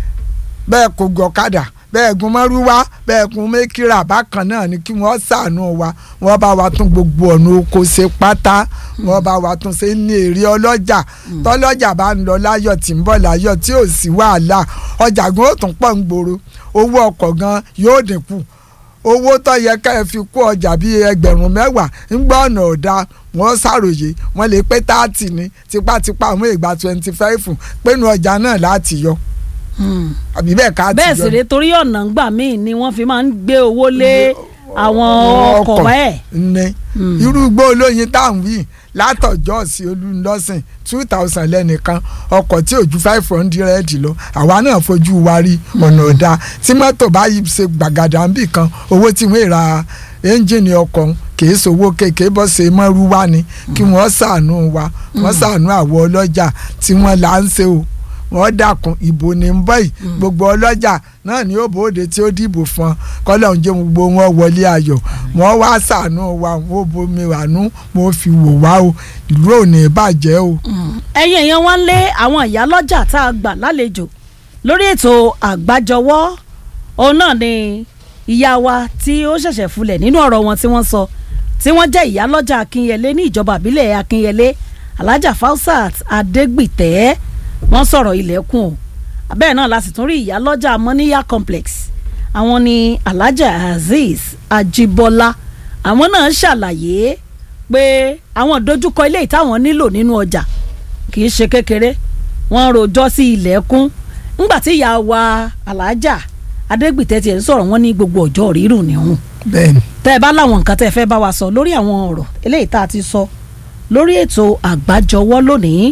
bẹ́ẹ̀ kò gọ̀kadà bẹ́ẹ̀ gun mọ́rúwá bẹ́ẹ̀ gun mẹ́kìrà bákan náà ni kí wọ́n ṣàánú wa wọ́n bá wa tún gbogbo ọ̀nà oko ṣe pátá wọ́n bá wa tún ṣe ní èrè ọlọ́jà tọ́lọ́jà bá ń lọ láyọ̀ tí ń bọ̀ láyọ̀ tí ò sí wàhálà ọjà gan ó tún pọ̀ ń gbòòrò owó ọkọ̀ gan yóò dínkù owó tó yẹ ká ẹ fi kó ọjà bíi ẹgbẹ̀rún mẹ́wàá ń gbọ́ ọ̀nà ọ̀dà wọ́n ṣàròyé wọ́n lè pé táàtì ní tipátipá àwọn ìgbà twenty five pinnu ọjà náà láti yọ Mm. àbí bẹ́ẹ̀ ká ti bẹ́ẹ̀ yọ sì rè torí ọ̀nà ńgbà míì ni wọ́n fi máa ń gbé owó lé àwọn ọkọ̀ bẹ́ẹ̀. ní Mm. irú igbó olóyin tá à ń wí látọjọ́ sí olùlọ́sìn two thousand lẹ́nìkan ọkọ̀ tí ò ju five hundred lọ àwa náà fojú wa rí ọ̀nà ọ̀dà tí mọ́tò bá yí ṣe gbàgàdà ń bì kan owó tí wọ́n ra ẹ́ńjìnì ọkọ̀ ń kìí sowó kéèké bọ́ ṣe mọ́rú wá ni kí wọ́n ṣàánú wa wọ́n ṣàánú àwọn ọlọ́jà tí wọ́n là ń ṣe o wọ́n dákun ìbò ní ń bọ̀ yìí gbogbo ọlọ́jà náà ni ó bòde tí ó dìbò fún ọ kọ́lọ́hún jẹ́ gbogbo wọn wọlé ayọ̀ wọ́n wá ṣàánú wa wọ́n ó bomi wàánú wọ́n fi wò wá o ìlú ò ní bàjẹ́ o. ẹ̀yin èèyàn wá ń lé àwọn ìyálọ́jà tá a gbà lálejò lórí ètò àgbájọwọ́ òun náà ni ìyá wa tí ó ṣẹ̀ṣẹ̀ fulẹ̀ nínú ọ̀rọ̀ wọn tí wọ́n sọ tí wọ́n jẹ́ ìyálọ́jà akínyẹlé ní ìjọba àbílẹ̀ akínyẹlé alájà fausat adégbìtẹ́ wọ́n sọ̀rọ̀ ilẹ̀kùn o bẹ́ẹ̀ náà la sì tún rí ìyálọ́jà mọ́níyà complex àwọn ni alájà azeez ajibola àwọn náà ṣàlàyé pé àwọn ìdojúkọ ilé ìtàwọn nílò nínú ọjà kì í ṣe kékeré wọ́n rojọ́ sí ilẹ̀kùn ńgbà tí ìyá wa alájà adégbìtẹ́ tiẹ̀ ń sọ̀rọ̀ wọn ní gbogbo ọjọ́ rírùn níhùn bẹ́ẹ̀ni tẹ́ ẹ bá láwọn nǹkan tẹ́ ẹ fẹ́ bá wa sọ lórí àwọn ọ̀rọ̀ eléyìí tá a ti sọ lórí ètò àgbájọwọ́ lónìí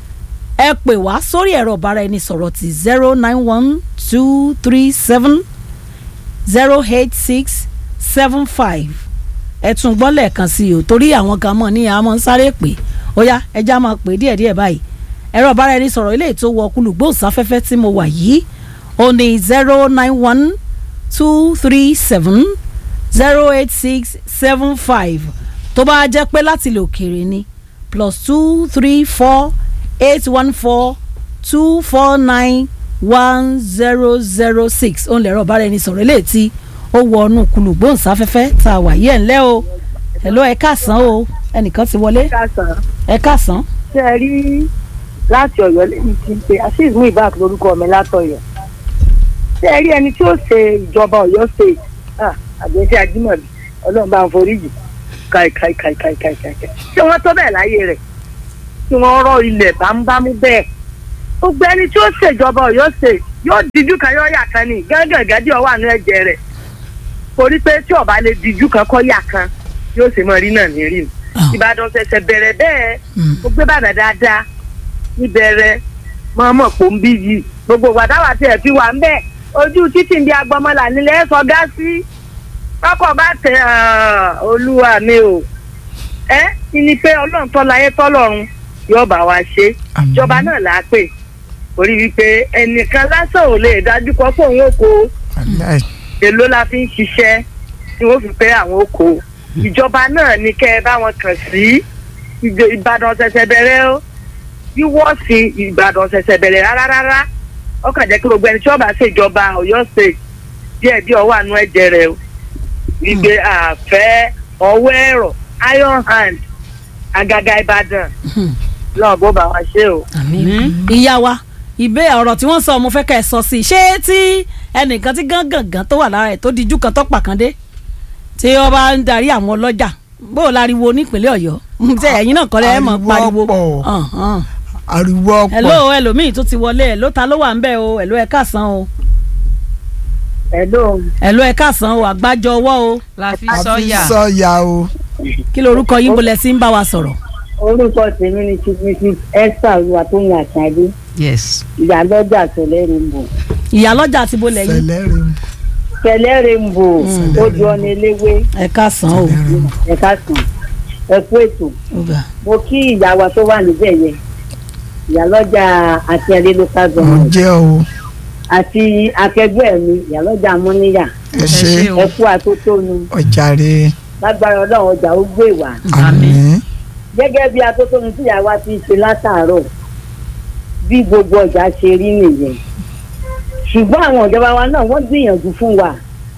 ẹ pè wá sórí ẹ̀rọ ìbára ẹni sọ̀rọ̀ ti zero nine one two three seven zero eight six seven five ẹ tún gbọ́ lẹ́ẹ̀kan sí i o torí àwọn kan mọ̀ ní àmọ́ ń sáré pè ó yá ẹja máa pè díẹ̀díẹ̀ báyìí ẹ̀rọ ìbára ẹni sọ̀rọ̀ eléyìí tó wọ kulùgbòsáfẹ́fẹ́ tí mo wà yìí ó ní zero nine one two three seven zero eight six seven five tó bá jẹ́ pé láti ilẹ̀ òkèèrè ni plus two three four eight one four two four nine one zero zero six òun lẹ̀rọ bára ẹni sọ̀rọ̀ eléyìí tí ó wọ ọnù kulù gbóhùnsáfẹ́fẹ́ tá a wà yí ẹ̀ ńlẹ́ o hello ẹ káàsán o ẹnìkan ti wọlé kásán ẹ káàsán ṣe é rí láti Ọ̀yọ́ lẹ́yìn tí ń pe azeez muibak lórúkọ mi látọ̀yọ́ ṣe é rí ẹni tí ó ṣe ìjọba Ọ̀yọ́ state ah, àgbẹ̀ṣẹ́ ajímọ̀bí ọlọ́run bá ń foríjì káìkáìkáìkáìkáì ṣé wọ́n tó bẹ́ẹ̀ láyé rẹ̀ tí wọ́n rọ ilẹ̀ bámúbámú bẹ́ẹ̀ gbogbo ẹni tí ó ṣèjọba ọ̀yọ́ ṣe yóò díjú kan yóò yà kan ní gángan gádì ọwọ́ àánú ẹ̀jẹ̀ rẹ̀ torí pé tí ọba lè díjú kan kọ́ yà kan yóò ṣe mọ rí náà ní rí ni ìbàdàn ṣẹ̀ṣẹ̀ bẹ̀rẹ̀ bẹ́ẹ̀ ó gbé bàdàn dáadáa níbẹ̀rẹ̀ mọ́mọ́ pò ń bí yìí gbogbo wàdáwà tí ẹ̀ fi wà ń bẹ̀ ojú títì ń bí agbọmọlà nílẹ̀ ẹ̀ sọgá sí kọ́kọ́ bá tẹ olúwa mi o ẹ ní pé ọlọ́run tọ́láyé tọ́lọ́run yóò bá wa ṣe Àmín. ìjọba náà là á pè orí wípé ẹnìkan lásán ò lè dájú kọ fóun oko Wàláì. èló la fi ń ṣiṣẹ́ tí wọ́n fi pé àwọn oko ìjọba náà ní kẹ́ ẹ bá wọn kàn sí ìjọ- ìbàdàn ṣẹ̀ṣẹ̀ bẹ̀rẹ̀ o wíwọ́ sí ìbàdàn ṣẹ̀ṣẹ̀ bẹ̀rẹ̀ rárá rárá ó kàn jẹ́ kí gbogbo ẹni tí wọ́n bá ṣèjọba ọ̀yọ́ state díẹ̀ díẹ̀ ọwọ́ àánú ẹ̀jẹ̀ rẹ̀ o wípé àfẹ́ ọwọ́ ẹ̀rọ iron hand àgàgà ìbàdàn lọ́ọ̀ bó bá wa ṣe o. àmín. ìyá wa ìbé ọ̀rọ̀ tí wọ́n sọ mo fẹ́ kẹ́ ẹ sọ sí i ṣé tí ẹnìkan tí gángangan tó wà lára ẹ̀ tó dijú kan tó pàkàndé tí wọ́n bá ń darí àwọn ọlọ́jà bó o láriwo nípínlẹ̀ ọ̀yọ́ ṣé ẹ̀yin náà kọ́lẹ́ ẹ̀ mọ̀ Ariwo pariwo. pọ̀. Hàn, hàn. ariwo ọ̀pọ̀ hello ẹlòmíì tó ti wọlé ẹ̀ ló ta ló wà ń bẹ̀ o hello ẹ káàsán o hello hello ẹ káàsán o àgbájọ ọwọ́ o la fi àfi sọ́yà sọ́yà o kí lorúkọ yín bolẹ̀ sí ń bá wa sọ̀rọ̀. orúkọ tèmi ni chief mrs esther olúwatóyìn àṣàdé yes ìyálọ́jà tẹ̀lẹ́ rainbow ìyálọ́jà ti bolẹ̀ yín sẹlẹrin tẹ̀lẹ́ rainbow ojú ọ̀nà eléwé ẹ káàsán o. sẹlẹrin ẹ̀ka sàn ẹ̀kú ètò Ọ̀gá. mo kí ìyá wa tó wà níbẹ̀ yẹn ìyálọ́jà àti ẹ̀rí local mo government jẹ́ o àti akẹgbẹ́ mi ìyálọ́jà amúníyà ẹ ṣe ṣé o. ẹ̀kú atótónu ọjàre lágbára ọlọ́run ọjà ó gbé wá àmín gẹ́gẹ́ bí atótónu tí ìyá wa ti ṣe látàárọ̀ bí gbogbo ọjà ṣe rí nìyẹn ṣùgbọ́n àwọn ìjọba wa náà wọ́n gbìyànjú fún wa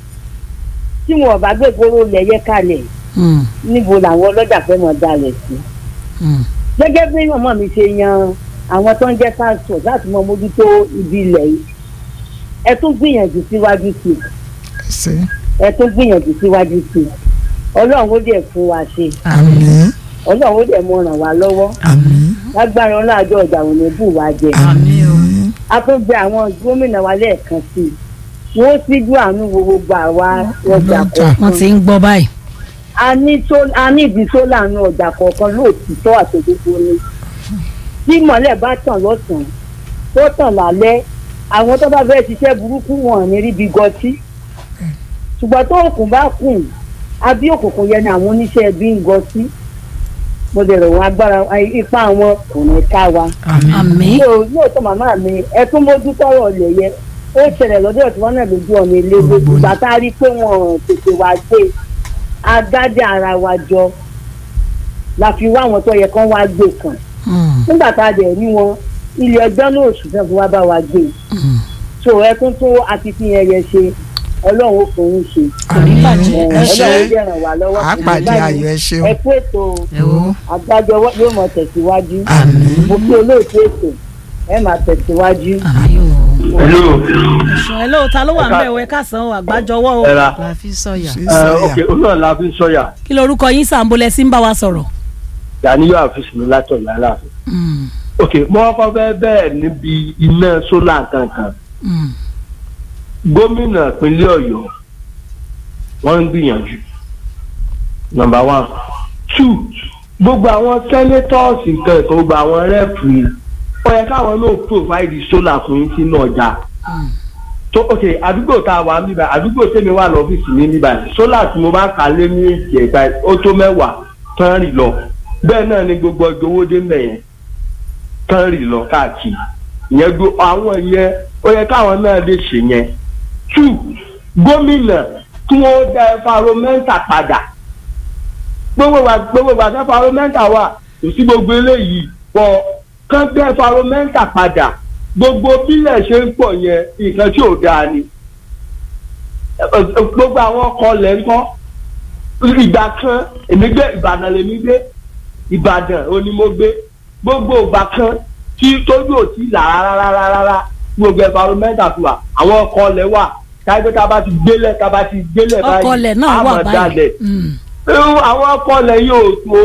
tí wọn ò bá gbé gbóró lẹ̀yẹ kalẹ̀ Mm, níbo làwọn ọlọ́jà fẹ́ mọ̀ dalẹ̀ sí. mm. gẹ́gẹ́ bí mọ̀mọ́ mi ṣe yan àwọn tó ń jẹ́ transport láti mọ mójútó ibi ilẹ̀ yìí ẹ tún gbìyànjú síwájú sí i ẹ ṣe ẹ tún gbìyànjú síwájú sí i ọlọ́run ó dẹ̀ fún wa ṣe àmín ọlọ́run ó dẹ̀ mọ ràn wá lọ́wọ́ àmín lágbára ọlọ́àjọ ọjà ò ní bù wá jẹ Àmín o. a tún gbé àwọn gómìnà wa lẹ́ẹ̀kan sí i wọ́n síjú àánú wo gbogbo àwa ọjà Ọlọ́jà. wọ́n kọ̀ọ̀kan ti ń gbọ́ báyìí. a ní tó a ní ìdí tó láàánú ọjà kọ̀ọ̀kan lóòtítọ́ àtòdodo ni tí mọ̀lẹ́ bá tàn lọ́sàn-án tó tàn lálẹ́ àwọn tó bá fẹ́ ṣiṣẹ́ burúkú wọn ò ní ríbi gọtí ṣùgbọ́n tó òkun bá kùn abí òkùnkùn yẹn ni àwọn oníṣẹ́ ẹbí ń gọtí mo lè rò wọn agbára ipá wọn kò ní ká wa àmín. yóò lóòótọ́ màmá mi ẹ tún mójú tọrọ ọ̀lẹ̀ yẹ ó ṣẹlẹ̀ lọ́dọ̀ tí wọ́n náà lójú ọ̀nà ilé gbogbo ìgbà tá a rí i pé wọ́n ò tètè wá gbé agádé ara wa jọ la fi wá àwọn tó yẹ kán wá gbé kan Mm, nígbà tá a dẹ̀ rí wọn ilé ọjọ́ náà oṣù fẹ́ fi wá bá wa gbé mm. so ẹ tún tó akitiyan yẹn ṣe ọlọ́run ó fún yín ṣe àmín ẹ, ẹ ṣe ọlọ́run ó dẹ̀ ràn wá lọ́wọ́ àpàdé ayọ̀ ẹ ṣe o ẹ kú ètò ẹ wo àgbájọ yóò mọ tẹ̀síwájú àmín mo kí olóòtú ètò ẹ máa tẹ̀síwájú. àmín o. hello ẹ̀sùn ẹ̀ lóòótọ́ ló wà ń bẹ̀ wẹ́ káàsán o àgbájọ ọwọ́ o. ẹ̀ra la fi sọ́yà ṣe ẹ̀ sọ́yà ok olóòrùn la fi ń sọ́yà kí lorúkọ yín sàǹbolẹ̀ sí ń bá wa sọ̀rọ̀. Gàníyọ̀ àfíìsì mi látọ̀ láláàfin. Mm, ok mo kọ́ fẹ́ bẹ́ẹ̀ níbi iná sólà kankan mm. gómìnà ìpínlẹ̀ ọ̀yọ́ wọ́n ń gbìyànjú number one two gbogbo àwọn senators nǹkan ẹ̀kọ́ gbogbo àwọn rẹ́ẹ̀pù yìí ó yẹ káwọn náà provide solar fún yín sínú ọjà Mm. tó ok àdúgbò tá a wà ń bíbá àdúgbò tèmi wà lọ́fíìsì mi bíbá solar tí mo bá kà lé ní èsì ẹ̀ka ó tó mẹ́wàá tán rì lọ bẹ́ẹ̀ náà ni gbogbo ọjọ́ owó dé mẹ́yẹn tán rì lọ káàkiri ìyẹn gbó àwọn yẹn ó yẹ káwọn náà lè ṣe yẹn two gómìnà tí wọ́n dá environmental padà gbogbo wa gbogbo wa environmental wà kò sí gbogbo eléyìí pọ̀ kán dá environmental padà gbogbo bílẹ̀ ṣe ń pọ̀ yẹn nǹkan tí ò dáa ni gbogbo àwọn ọkọ̀ lẹ̀ ń kọ́ ìgbà kan èmi gbé ìbàdàn lèmi gbé ìbàdàn ó ní mo gbé gbogbo ìgbà kan tí tójú ò tí là rárá rárá rárá gbogbo environmental fi wà àwọn ọkọ̀ lẹ̀ wà káyọ̀ tá a bá ti gbélẹ̀ tá a bá ti gbélẹ̀ báyìí ọkọlẹ̀ náà a wà máa báyìí dalẹ̀. Mm, irú àwọn ọkọlẹ̀ yóò tó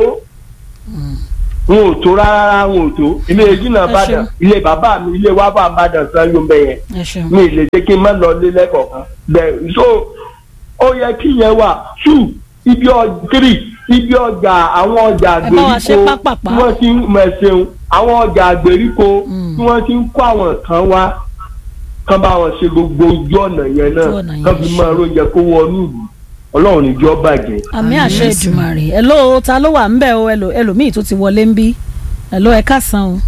wọn ò tó rárá wọn ò tó ilé ìjìnà Ẹ Ìbàdàn ṣeun. ilé bàbá mi ilé wa bá Ìbàdàn san yóò bẹ yẹn ẹ ṣeun. mi ì lè ṣe kí n má lọ lé lẹ́kọ̀ọ̀kan bẹ́ẹ̀ so ó yẹ kí yẹn wà two ibi ọ three ibi ọjà àwọn ọjà Ẹ bá wa ṣe àgbèríko pápápá. tí wọ́n ti ń mẹ̀sẹ̀un àwọn ọjà àgbèríko Mm. tí wọ́n ti ń kó àwọn kan wá kán bá wọn ṣe gbogbo ojú ọ̀nà yẹn náà Ojú ọ̀nà yẹn kán fi ṣe. máa róúnjẹ kó wọnú ìlú ọlọ́run níjọ́ bàjẹ́. àmì àṣẹ Àmín. Èdùmàrè ẹ̀ló ta ló wà ńbẹ̀ o ẹlò ẹlòmíì tó ti wọlé ń bí ẹ̀ló ẹ káàsán o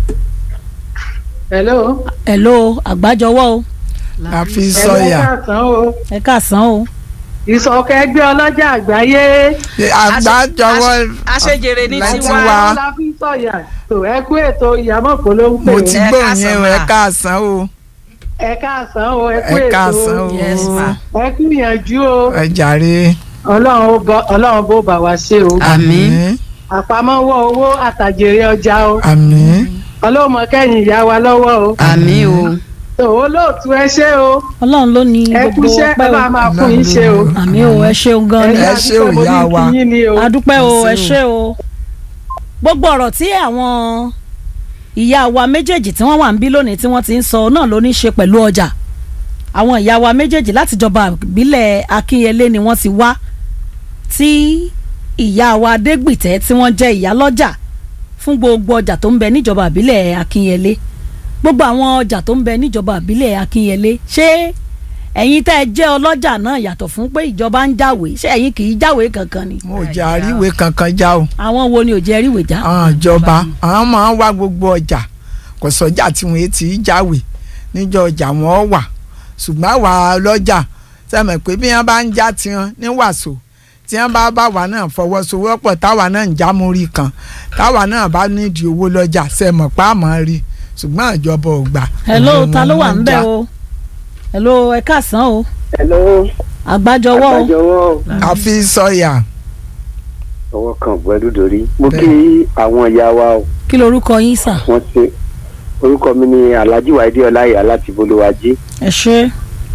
hello. ẹ̀ló àgbájọwọ́ o àfi ẹ̀rọ sọyà kàsán o ẹ káàsán o ìsọ̀kẹ́ ẹgbẹ́ ọlọ́jà àgbáyé àgbájọwọ́ àṣejèrè ní láti tiwa wá. la fi sọ̀yà tó ẹ kú ètò ìyàmọ̀ kó ló ń pè mo ó ti Ẹ gbọ́ káàsán yẹn o ma. ẹ káàsán o ẹ káàsán o ẹ kú ẹ ètò káàsán o Yes, ma. ẹ kú ìyànjú o ẹ jàre ọlọ́run ó bọ- ọlọ́run bó bá wa ṣe o Àmín. àpamọ́wọ́ owó àtàjèrè ọjà o àmín ọlọ́run mọ kẹ́yìn ìyá wa lọ́wọ́ o àmín o tó olóòtú ẹ ṣé o ọlọ́run ló ní ẹ gbogbo kúṣẹ́ ẹ ọpẹ́ bá o máa fún yín ṣe o àmì o ẹ ṣeun gan ni Ẹ ṣé o, adúpẹ́ mo ìyá ní wa. kí yín ni o adúpẹ́ o Ẹ ẹ ṣé ṣé o gbogbo ọ̀rọ̀ tí àwọn ìyá wa méjèèjì tí wọ́n wà ń bí lónìí tí wọ́n ti ń sọ náà ló ní ṣe pẹ̀lú ọjà àwọn ìyá wa méjèèjì láti jọba ìbílẹ̀ Akínyẹlé ni wọ́n ti wá tí ìyá wa Adégbìtẹ́ tí wọ́n jẹ́ ìyálọ́jà fún gbogbo ọjà tó ń bẹ níjọba ìbílẹ̀ Akínyẹlé gbogbo àwọn ọjà tó ń bẹ níjọba ìbílẹ̀ Akínyẹlé ṣé ẹ̀yin tẹ́ ẹ jẹ́ ọlọ́jà náà yàtọ̀ fún pé ìjọba ń jáwèé ṣé ẹ̀yin kì í jáwèé kankan ni mo jà àríwé kankan já o àwọn wo ni ò jẹ́ ríwèé já. àwọn ìjọba àwọn máa ń wá gbogbo ọjà kò sọjà tí wọn ti jáwé níjọ ọjà wọn wà ṣùgbọ́n àwa lọ́jà sẹ́mi pé bí wọ́n bá ń já tiwọn ní wàsó tí wọ́n bá bá wa náà fọwọ́sowọ́pọ̀ táwa náà ń já mórí kan táwa náà bá nídìí owó lọ́jà sẹ́mi pa àmọ́ rí ṣùgbọ́n ìjọba ò gbà. hello Òun ta ló wà wọn ń bẹ̀ já. o hello ẹ káàsán o hello àgbájọwọ́ o àgbàjọwọ́ àfi sọyà ọwọ́ kan gbẹ́dú dorí mo Bẹ́ẹ̀. kí àwọn ìyá wa o kí lorúkọ yín sà wọ́n ṣe orúkọ mi ni alhaji waide ọláyà láti bolówájí ẹ ṣe.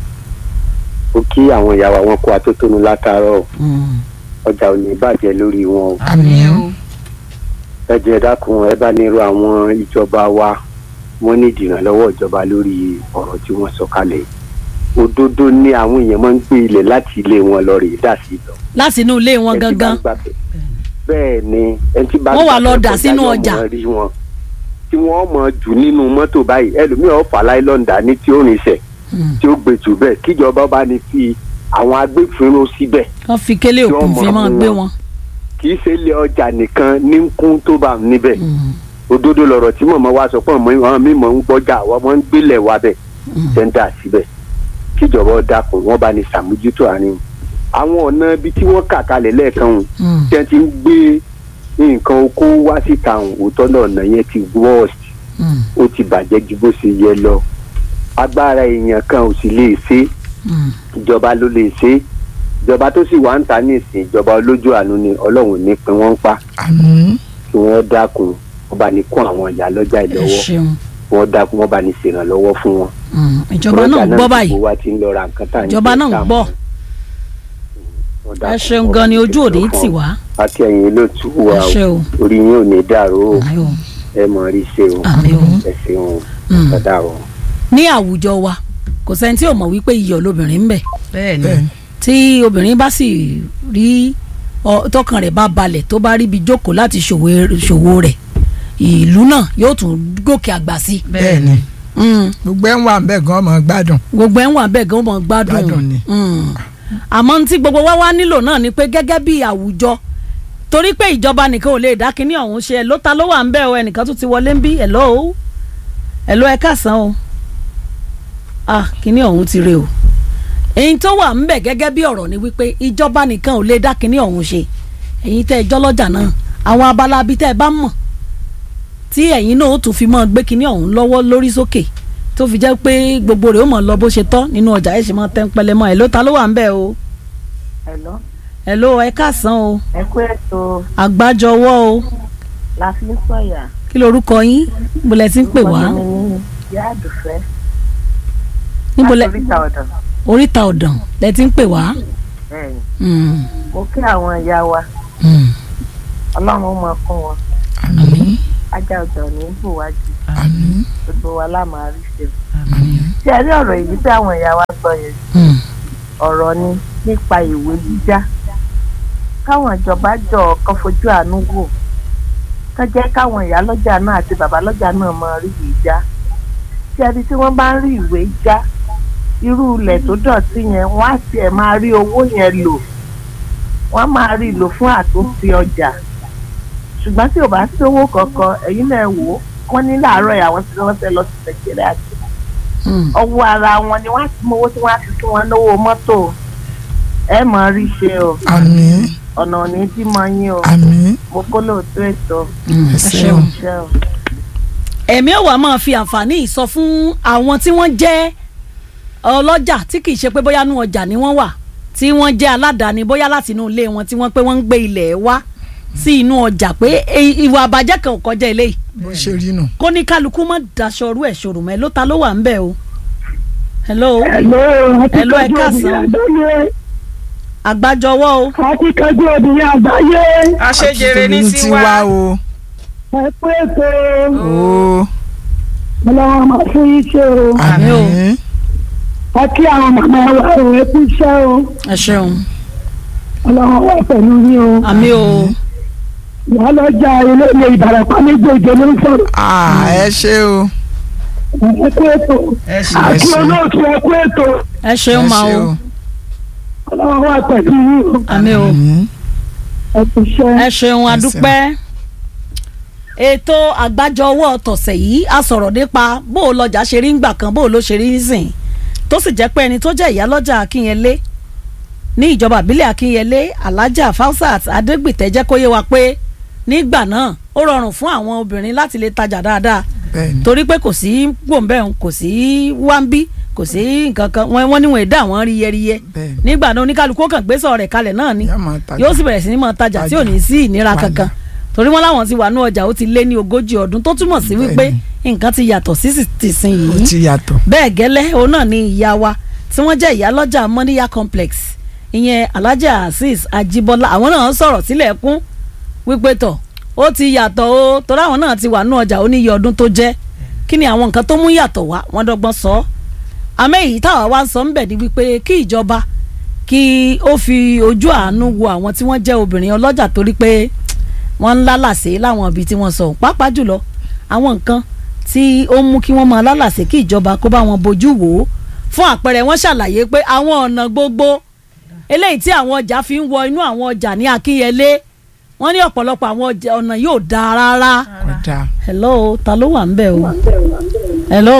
mo kí àwọn ìyá wa wọn kó atótónu látàárọ̀ ọjà ò ní bàjẹ́ lórí wọn o àmín o ẹ jẹ́ dákun ẹ bá nírú àwọn ìjọba wa wọ́n ní ìdìrànlọ́wọ́ ìjọba lórí ọ̀rọ̀ tí wọ́n sọ kalẹ̀ òdodo ni àwọn èèyàn máa ń gbé ilẹ̀ láti ilé wọn lọ rèé dà sí lọ láti inú ilé wọn Ẹni tí bá gangan ń gbàgbé- bẹ́ẹ̀ ni ẹni tí bá ń Wọ́n wá lọ gbàgbé dà kọjá sínú yóò ọjà. mọ rí wọn tí wọ́n mọ̀ jù nínú mọ́tò báyìí ẹlòmíràn fà láìlọ́ǹdà ní tí ó rìnṣẹ̀ Mm. tí ó gbé jù bẹ́ẹ̀ kíjọba bá ní fi àwọn agbófinró síbẹ̀ wọ́n fi kélé Yóò òkun mọ̀ fi máa fún gbé wọn. wọn. kì í ṣe ilé ọjà nìkan ní ń kún tó bá níbẹ̀ Mm. òdodo lọ̀rọ̀ tí mọ̀mọ́ wa sọ pé àwọn mímọ́ ń gbọ́jà àwọn ọmọ ń gbélẹ̀ wa bẹ̀ tẹ́ńdà síbẹ̀ kíjọba ó dákun wọ́n bá ní sàmójútó àárín àwọn ọ̀nà ibi tí wọ́n kà kalẹ̀ lẹ́ẹ̀kan hùn Mm. tí wọ́n ti ń gbé nǹkan oko wá síta hùn òótọ́ náà ọ̀nà yẹn ti worst Mm. ó ti bàjẹ́ ju bó ṣe yẹ lọ agbára èèyàn kan ò sì lè ṣe Mm. ìjọba ló lè ṣe ìjọba tó sì wà ń ta ní ìsìn ìjọba olójú àánú ni ọlọ́run ní pin wọ́n ń pa àmín kí wọ́n dákun wọ́n bá ní kún àwọn ìyá lọ́jà ẹ ìlọ́wọ́ ṣeun. wọ́n dákun wọ́n bá ní ṣèrànlọ́wọ́ fún wọn. Mm. ìjọba náà ń Ọlọ́jà gbọ́ sì báyìí gbowó wa ti ń lọ ra nǹkan tá à ń ìjọba jẹ náà ń tá à gbọ́ wọ́n ẹ dákun, ṣeun wọ́n gan bá ni ní ojú òní ṣèrànlọ́wọ́ tì fún wá wọn. àti ẹ̀yin ló tù ẹ wá ṣe o o orí yín ò ní dàrú o Àmín o. ẹ mọ̀ rí ṣe o Àmín o. ẹ ṣeun Mm. ọ̀dà o. ní àwùjọ wa kò sẹ́ni tí ò mọ̀ wípé iyọ̀ lobìnrin ń bẹ bẹ́ẹ̀ ni bẹ́ẹ̀ tí obìnrin bá sì rí ọ- tọkàn rẹ̀ bá balẹ̀ tó bá rí ibi jókòó láti ṣòwò ṣòwò rẹ̀ ìlú náà yóò tún gòkè àgbà sí. bẹ́ẹ̀ ni Mm. gbogbo ẹ̀ ń wà ń bẹ̀ gan ọmọ gbádùn gbogbo ẹ̀ ń wà bẹ́ẹ̀ gan mọ̀ Gbádùn gbádùn ni. Mm. àmọ́ tí gbogbo wa wá nílò náà ni pé gẹ́gẹ́ bí àwùjọ torí pé ìjọba nìkan ò lè dá kínní ọ̀hún ṣe ẹ̀ ló ta ló wà ń bẹ̀ o ẹnìkan tún ti wọlé ń bí ẹ̀ lọ́ o ẹ̀ lọ́ ẹ káàsán o ah kínní ọ̀hún ti re o èyí tó wà ń bẹ̀ gẹ́gẹ́ bí ọ̀rọ̀ ni wípé ìjọba nìkan ò lè dá kínní ọ̀hún ṣe ẹ̀yin tẹ́ ẹ jọ́lọ́jà náà àwọn abala bíi tẹ́ ẹ bá mọ̀ tí ẹ̀yin náà ó tún fi mọ́ gbé kínní ọ̀hún lọ́wọ́ lórí sókè tó fi jẹ́ pé gbogbo rẹ̀ ó mọ̀ lọ bó ṣe tọ́ nínú ọjà ẹ̀ ṣe mọ́ tẹ́ ń pẹlẹ́ mọ́ ẹ̀ ló ta ló wà ń bẹ̀ o Hello, ẹ̀ ló ẹ káàsán o ẹ kú ètò àgbájọwọ́ o la fi ń sọ̀yà. kí lorúkọ yín níbo lẹ ti ń pè wá Orúkọ mi ni Ìyá Àdùfẹ́ níbo lẹ láti oríta ọ̀dọ̀. oríta ọ̀dàn lẹ ti ń pè wá. bẹ́ẹ̀ni Mm, mo kí àwọn ìyá wa mm. ọlọ́run ó máa fún wọn àmín ajá ọjà ò ní bùwájú àmín gbogbo wa láàmú àríṣe ṣé ẹ rí ọ̀rọ̀ èyí tí àwọn ìyá wa sọ yẹn Mm. ọ̀rọ̀ ni nípa ìwé jíjá káwọn ìjọba jọ kan fojú àánú wò kán jẹ́ káwọn ìyá lọ́jà náà àti bàbá lọ́jà náà máa rí ìwé já tí ẹni tí wọ́n bá ń rí ìwé já irú ilẹ̀ tó dọ̀tí yẹn wọ́n á tiẹ̀ máa rí owó yẹn lò wọ́n á máa rí lò fún àtúnṣe ọjà ṣùgbọ́n tí ò bá sí owó kankan ẹ̀yin náà wò ó wọ́n ní láàárọ̀ yà wọ́n ti wọ́n fẹ́ lọ sí nàìjíríà àti Mm. ọwọ́ ara wọn ni wọ́n á ti mọ owó tí wọ́n á fi fún wọn lówó mọ́tò ẹ mọ̀ rí ṣe o àmín ọ̀nà ò ní bímọ yín o àmín mo kó lóòótọ́ ètò Mm. ẹ ẹ ṣeun. ṣeun. iṣẹ́ o. ẹ̀mí ò wá máa fi àǹfààní yìí sọ fún àwọn tí wọ́n jẹ́ ọlọ́jà tí kì í ṣe pé bóyá nú ọjà ni wọ́n wà tí wọ́n jẹ́ aládàáni bóyá láti inú ilé wọn tí wọ́n pé wọ́n ń gbé ilẹ̀ wá sí inú ọjà pé e- ìwà àbàjẹ́ kan ò kọjá eléyìí bó ṣe rí nù. kó ní kálukú mọ́ daṣọ ọrú ẹ̀ ṣòro mẹ́ ló ta ló wà ń bẹ̀ o. hello Hello, ẹ káàsán. àgbájọwọ́ o akíkanjú obìnrin àgbáyé àṣejèrè ní Àtúntò tiwa o. ẹ pé ètò o ọlọ́run máa fún yín ṣe o Àmín o. àmín ẹ kí àwọn màmá wa ò ẹ kú iṣẹ́ o ẹ ṣeun ọlọ́run wà pẹ̀lú yín o àmì o ìyá lọ́jà ilé ilé ìbàràpá méjèèjì ló ń sọ̀rọ̀ Ah, ẹ ṣé o. ẹ kú ètò ẹ ṣe Ẹ àti ṣé. olóòtú ẹ kú ètò ẹ ṣeun ẹ ma ṣé o ọlọ́run wà pẹ̀lú yín o àmì o Àmín. ẹ kú iṣẹ́. ẹ ṣeun adúpẹ́ ètò àgbájọwọ́ tọ̀sẹ̀ yìí a sọ̀rọ̀ nípa bó o lọ́jà ṣe rí ńgbà kan bó o ló ṣe rí nísìn tó sì jẹ́ pé ẹni tó jẹ́ ìyálọ́jà akínyẹlé ní ìjọba àbílẹ̀ akínyẹlé alájà fausat adégbìtẹ́ jẹ́ kó yé wa pé nígbà náà ó rọrùn fún àwọn obìnrin láti lè tajà dáadáa bẹ́ẹ̀ni. torí pé kò sí gbòǹbẹ̀hùn kò sí wáńbí kò sí nǹkan kan wọ́n wọ́n níwọ̀n ẹ̀dá àwọn ríyẹríyẹ bẹ́ẹ̀ni. nígbà náà oníkálukú ó kàn gbé sọ̀rọ̀ rẹ̀ kalẹ̀ náà ni Yóò máa tajà. yóò sì bẹ̀rẹ̀ sí ní máa tajà tí ò ní sí ìnira Wàhálà. kankan torí wọn láwọn ti wà ní ọjà ó ti lé ní ogójì ọdún tó túmọ̀ sí wípé nǹkan ti yàtọ̀ sí sì ti sìn ó yìí ti yàtọ̀. bẹ́ẹ̀ gẹ́lẹ́ òun náà ni ìyá wa tí wọ́n jẹ́ ìyá lọ́jà mọ́níyà complex ìyẹn alhaja azeez ajibola àwọn náà sọ̀rọ̀ sílẹ̀ kún wípé tọ̀ ó ti yàtọ̀ o torí àwọn náà ti wà ní ọjà ó níye ọdún tó jẹ́ kí ni àwọn nǹkan tó mú yàtọ̀ wá wọ́n dọ́gbọ́n sọ ọ́ àmọ́ èyí táwa wá ń sọ ń bẹ̀ ni wípé kí ìjọba kí ó fi ojú àánú wo àwọn tí wọ́n jẹ́ obìnrin ọlọ́jà torí pé wọ́n ń lálàsé láwọn ibi tí wọ́n sọ pàápàá jùlọ àwọn nǹkan tí ó mú kí wọ́n máa lálàsé kí ìjọba kó bá wọn bójú wò ó fún àpẹẹrẹ wọ́n ṣàlàyé pé àwọn ọ̀nà gbogbo eléyìí tí àwọn ọjà fi ń wọ inú àwọn ọjà ní akínyẹlé wọ́n ní ọ̀pọ̀lọpọ̀ àwọn ọjà ọ̀nà yóò dáa rárá kódà. hello ta ló wà ń bẹ̀ o hello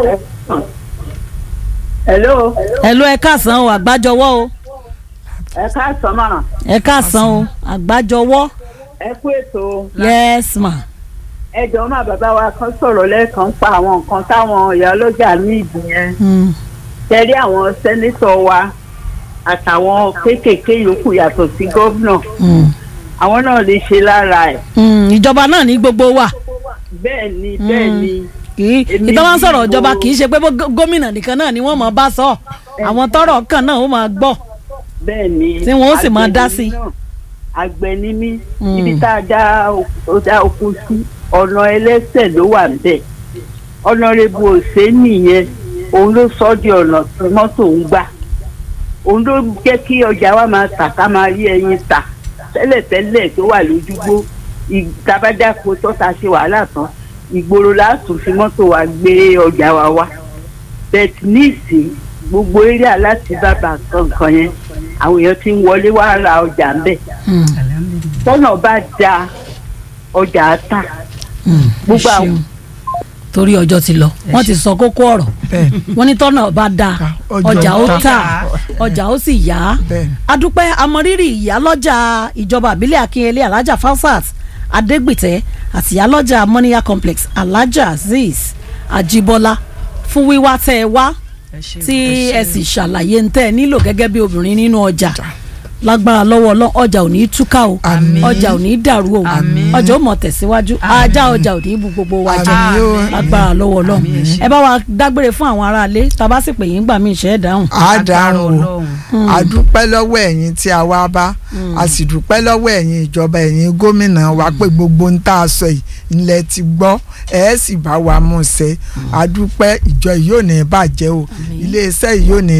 hello hello ẹ káàsán o àgbájọwọ́ o ẹ káàsán mà ẹ káàsán o àgbájọwọ́ ẹ kú ètò yes ma ẹ jọ̀ọ́ má bàbá wa kan sọ̀rọ̀ lẹ́ẹ̀kan pa àwọn nǹkan táwọn ìyá ọlọ́jà ní ìdí yẹn Hmm. tẹ̀lé àwọn sẹ́nítọ̀ wa àtàwọn kéékèèké yòókù yàtọ̀ sí gómìnà Hmm. àwọn náà lè ṣe lára ẹ̀ Hmm, ìjọba náà ní gbogbo wa bẹ́ẹ̀ ni bẹ́ẹ̀ ni kì í Èmi ìtọ́ wọn ni sọ̀rọ̀ mo- ìjọba kì í ṣe pé bó gó- gómìnà nìkan náà ni wọ́n máa bá sọ àwọn tọ́rọ̀ kàn náà ó máa gbọ́ bẹ́ẹ̀ ni Tí wọn ó sì máa àgbẹ̀ dá ni sí. mí náà. àgbẹ̀ ni mí Mm. ibi tá a dá o- dá oko sí ọ̀nà ẹlẹ́sẹ̀ ló wà níbẹ̀ ọ̀nàrẹ́bù òsèǹnì yẹn òun ló sọ ọ́ di ọ̀nà tí mọ́tò ń gbà òun ló jẹ́ kí ọjà wa máa tà ká máa rí ẹyin tà tẹ́lẹ̀tẹ́lẹ̀ tó wà lójúgbó ìtabájáko tọ́ta ṣe wàhálà tán ìgboro láàtún fi mọ́tò wa gbé ọjà wa wá bẹ́ẹ̀ ní ìsìn gbogbo eré aláti bàbà kankan yẹn àwọn èèyàn ti ń wọlé wá ra ọjà ń bẹ̀ Hmm. tọ́nà bá da ọjà á tà Hmm. Gbogbo Ẹ àwọn- ṣeun. torí ọjọ́ ti lọ wọ́n ti sọ kókó ọ̀rọ̀ bẹ́ẹ̀ni. wọ́n ní tọ́nà bá da Ọjọ́ ọjà ó tà. tà ọjà ó sì yá bẹ́ẹ̀ni. adúpẹ́ amọ̀rírì ìyálọ́jà ìjọba àbílẹ̀ akínyẹlé alájà falsat adégbìtẹ́ àti ìyálọ́jà mọ́níyà complex alájà azeez ajíbọ́lá fún wíwá tẹ́ ẹ wá tí ẹ sì ṣàlàyé ń tẹ́ ẹ nílò gẹ́gẹ́ bí obìnrin nínú ọjà lágbára lọ́wọ́ ọlọ́run ọjà ò ní í túká o Àmín. ọjà ò ní í dàrú o Àmín. ọjà ó mọ̀ tẹ̀síwájú ajá ọjà ò ní í bu gbogbo wa jẹ Àmín o. lágbára lọ́wọ́ ọlọ́run Àmín, ẹ ṣé. ẹ bá wa dágbére fún àwọn aráalé tá a bá sì pè yín gbà mí ìṣẹ́ ìdáhùn. a dáhùn o Ọlọ́run. a dúpẹ́ lọ́wọ́ ẹ̀yin tí a wá bá a sì dúpẹ́ lọ́wọ́ ẹ̀yin ìjọba ẹ̀yin gómìnà wa pé gbogbo ń tá a sọ yìí ńlẹ̀ ti gbọ́ ẹ̀ sì bá wa mú ṣe a dúpẹ́ ìjọ yìí ò ní bàjẹ́ o iléeṣẹ́ yìí ò ní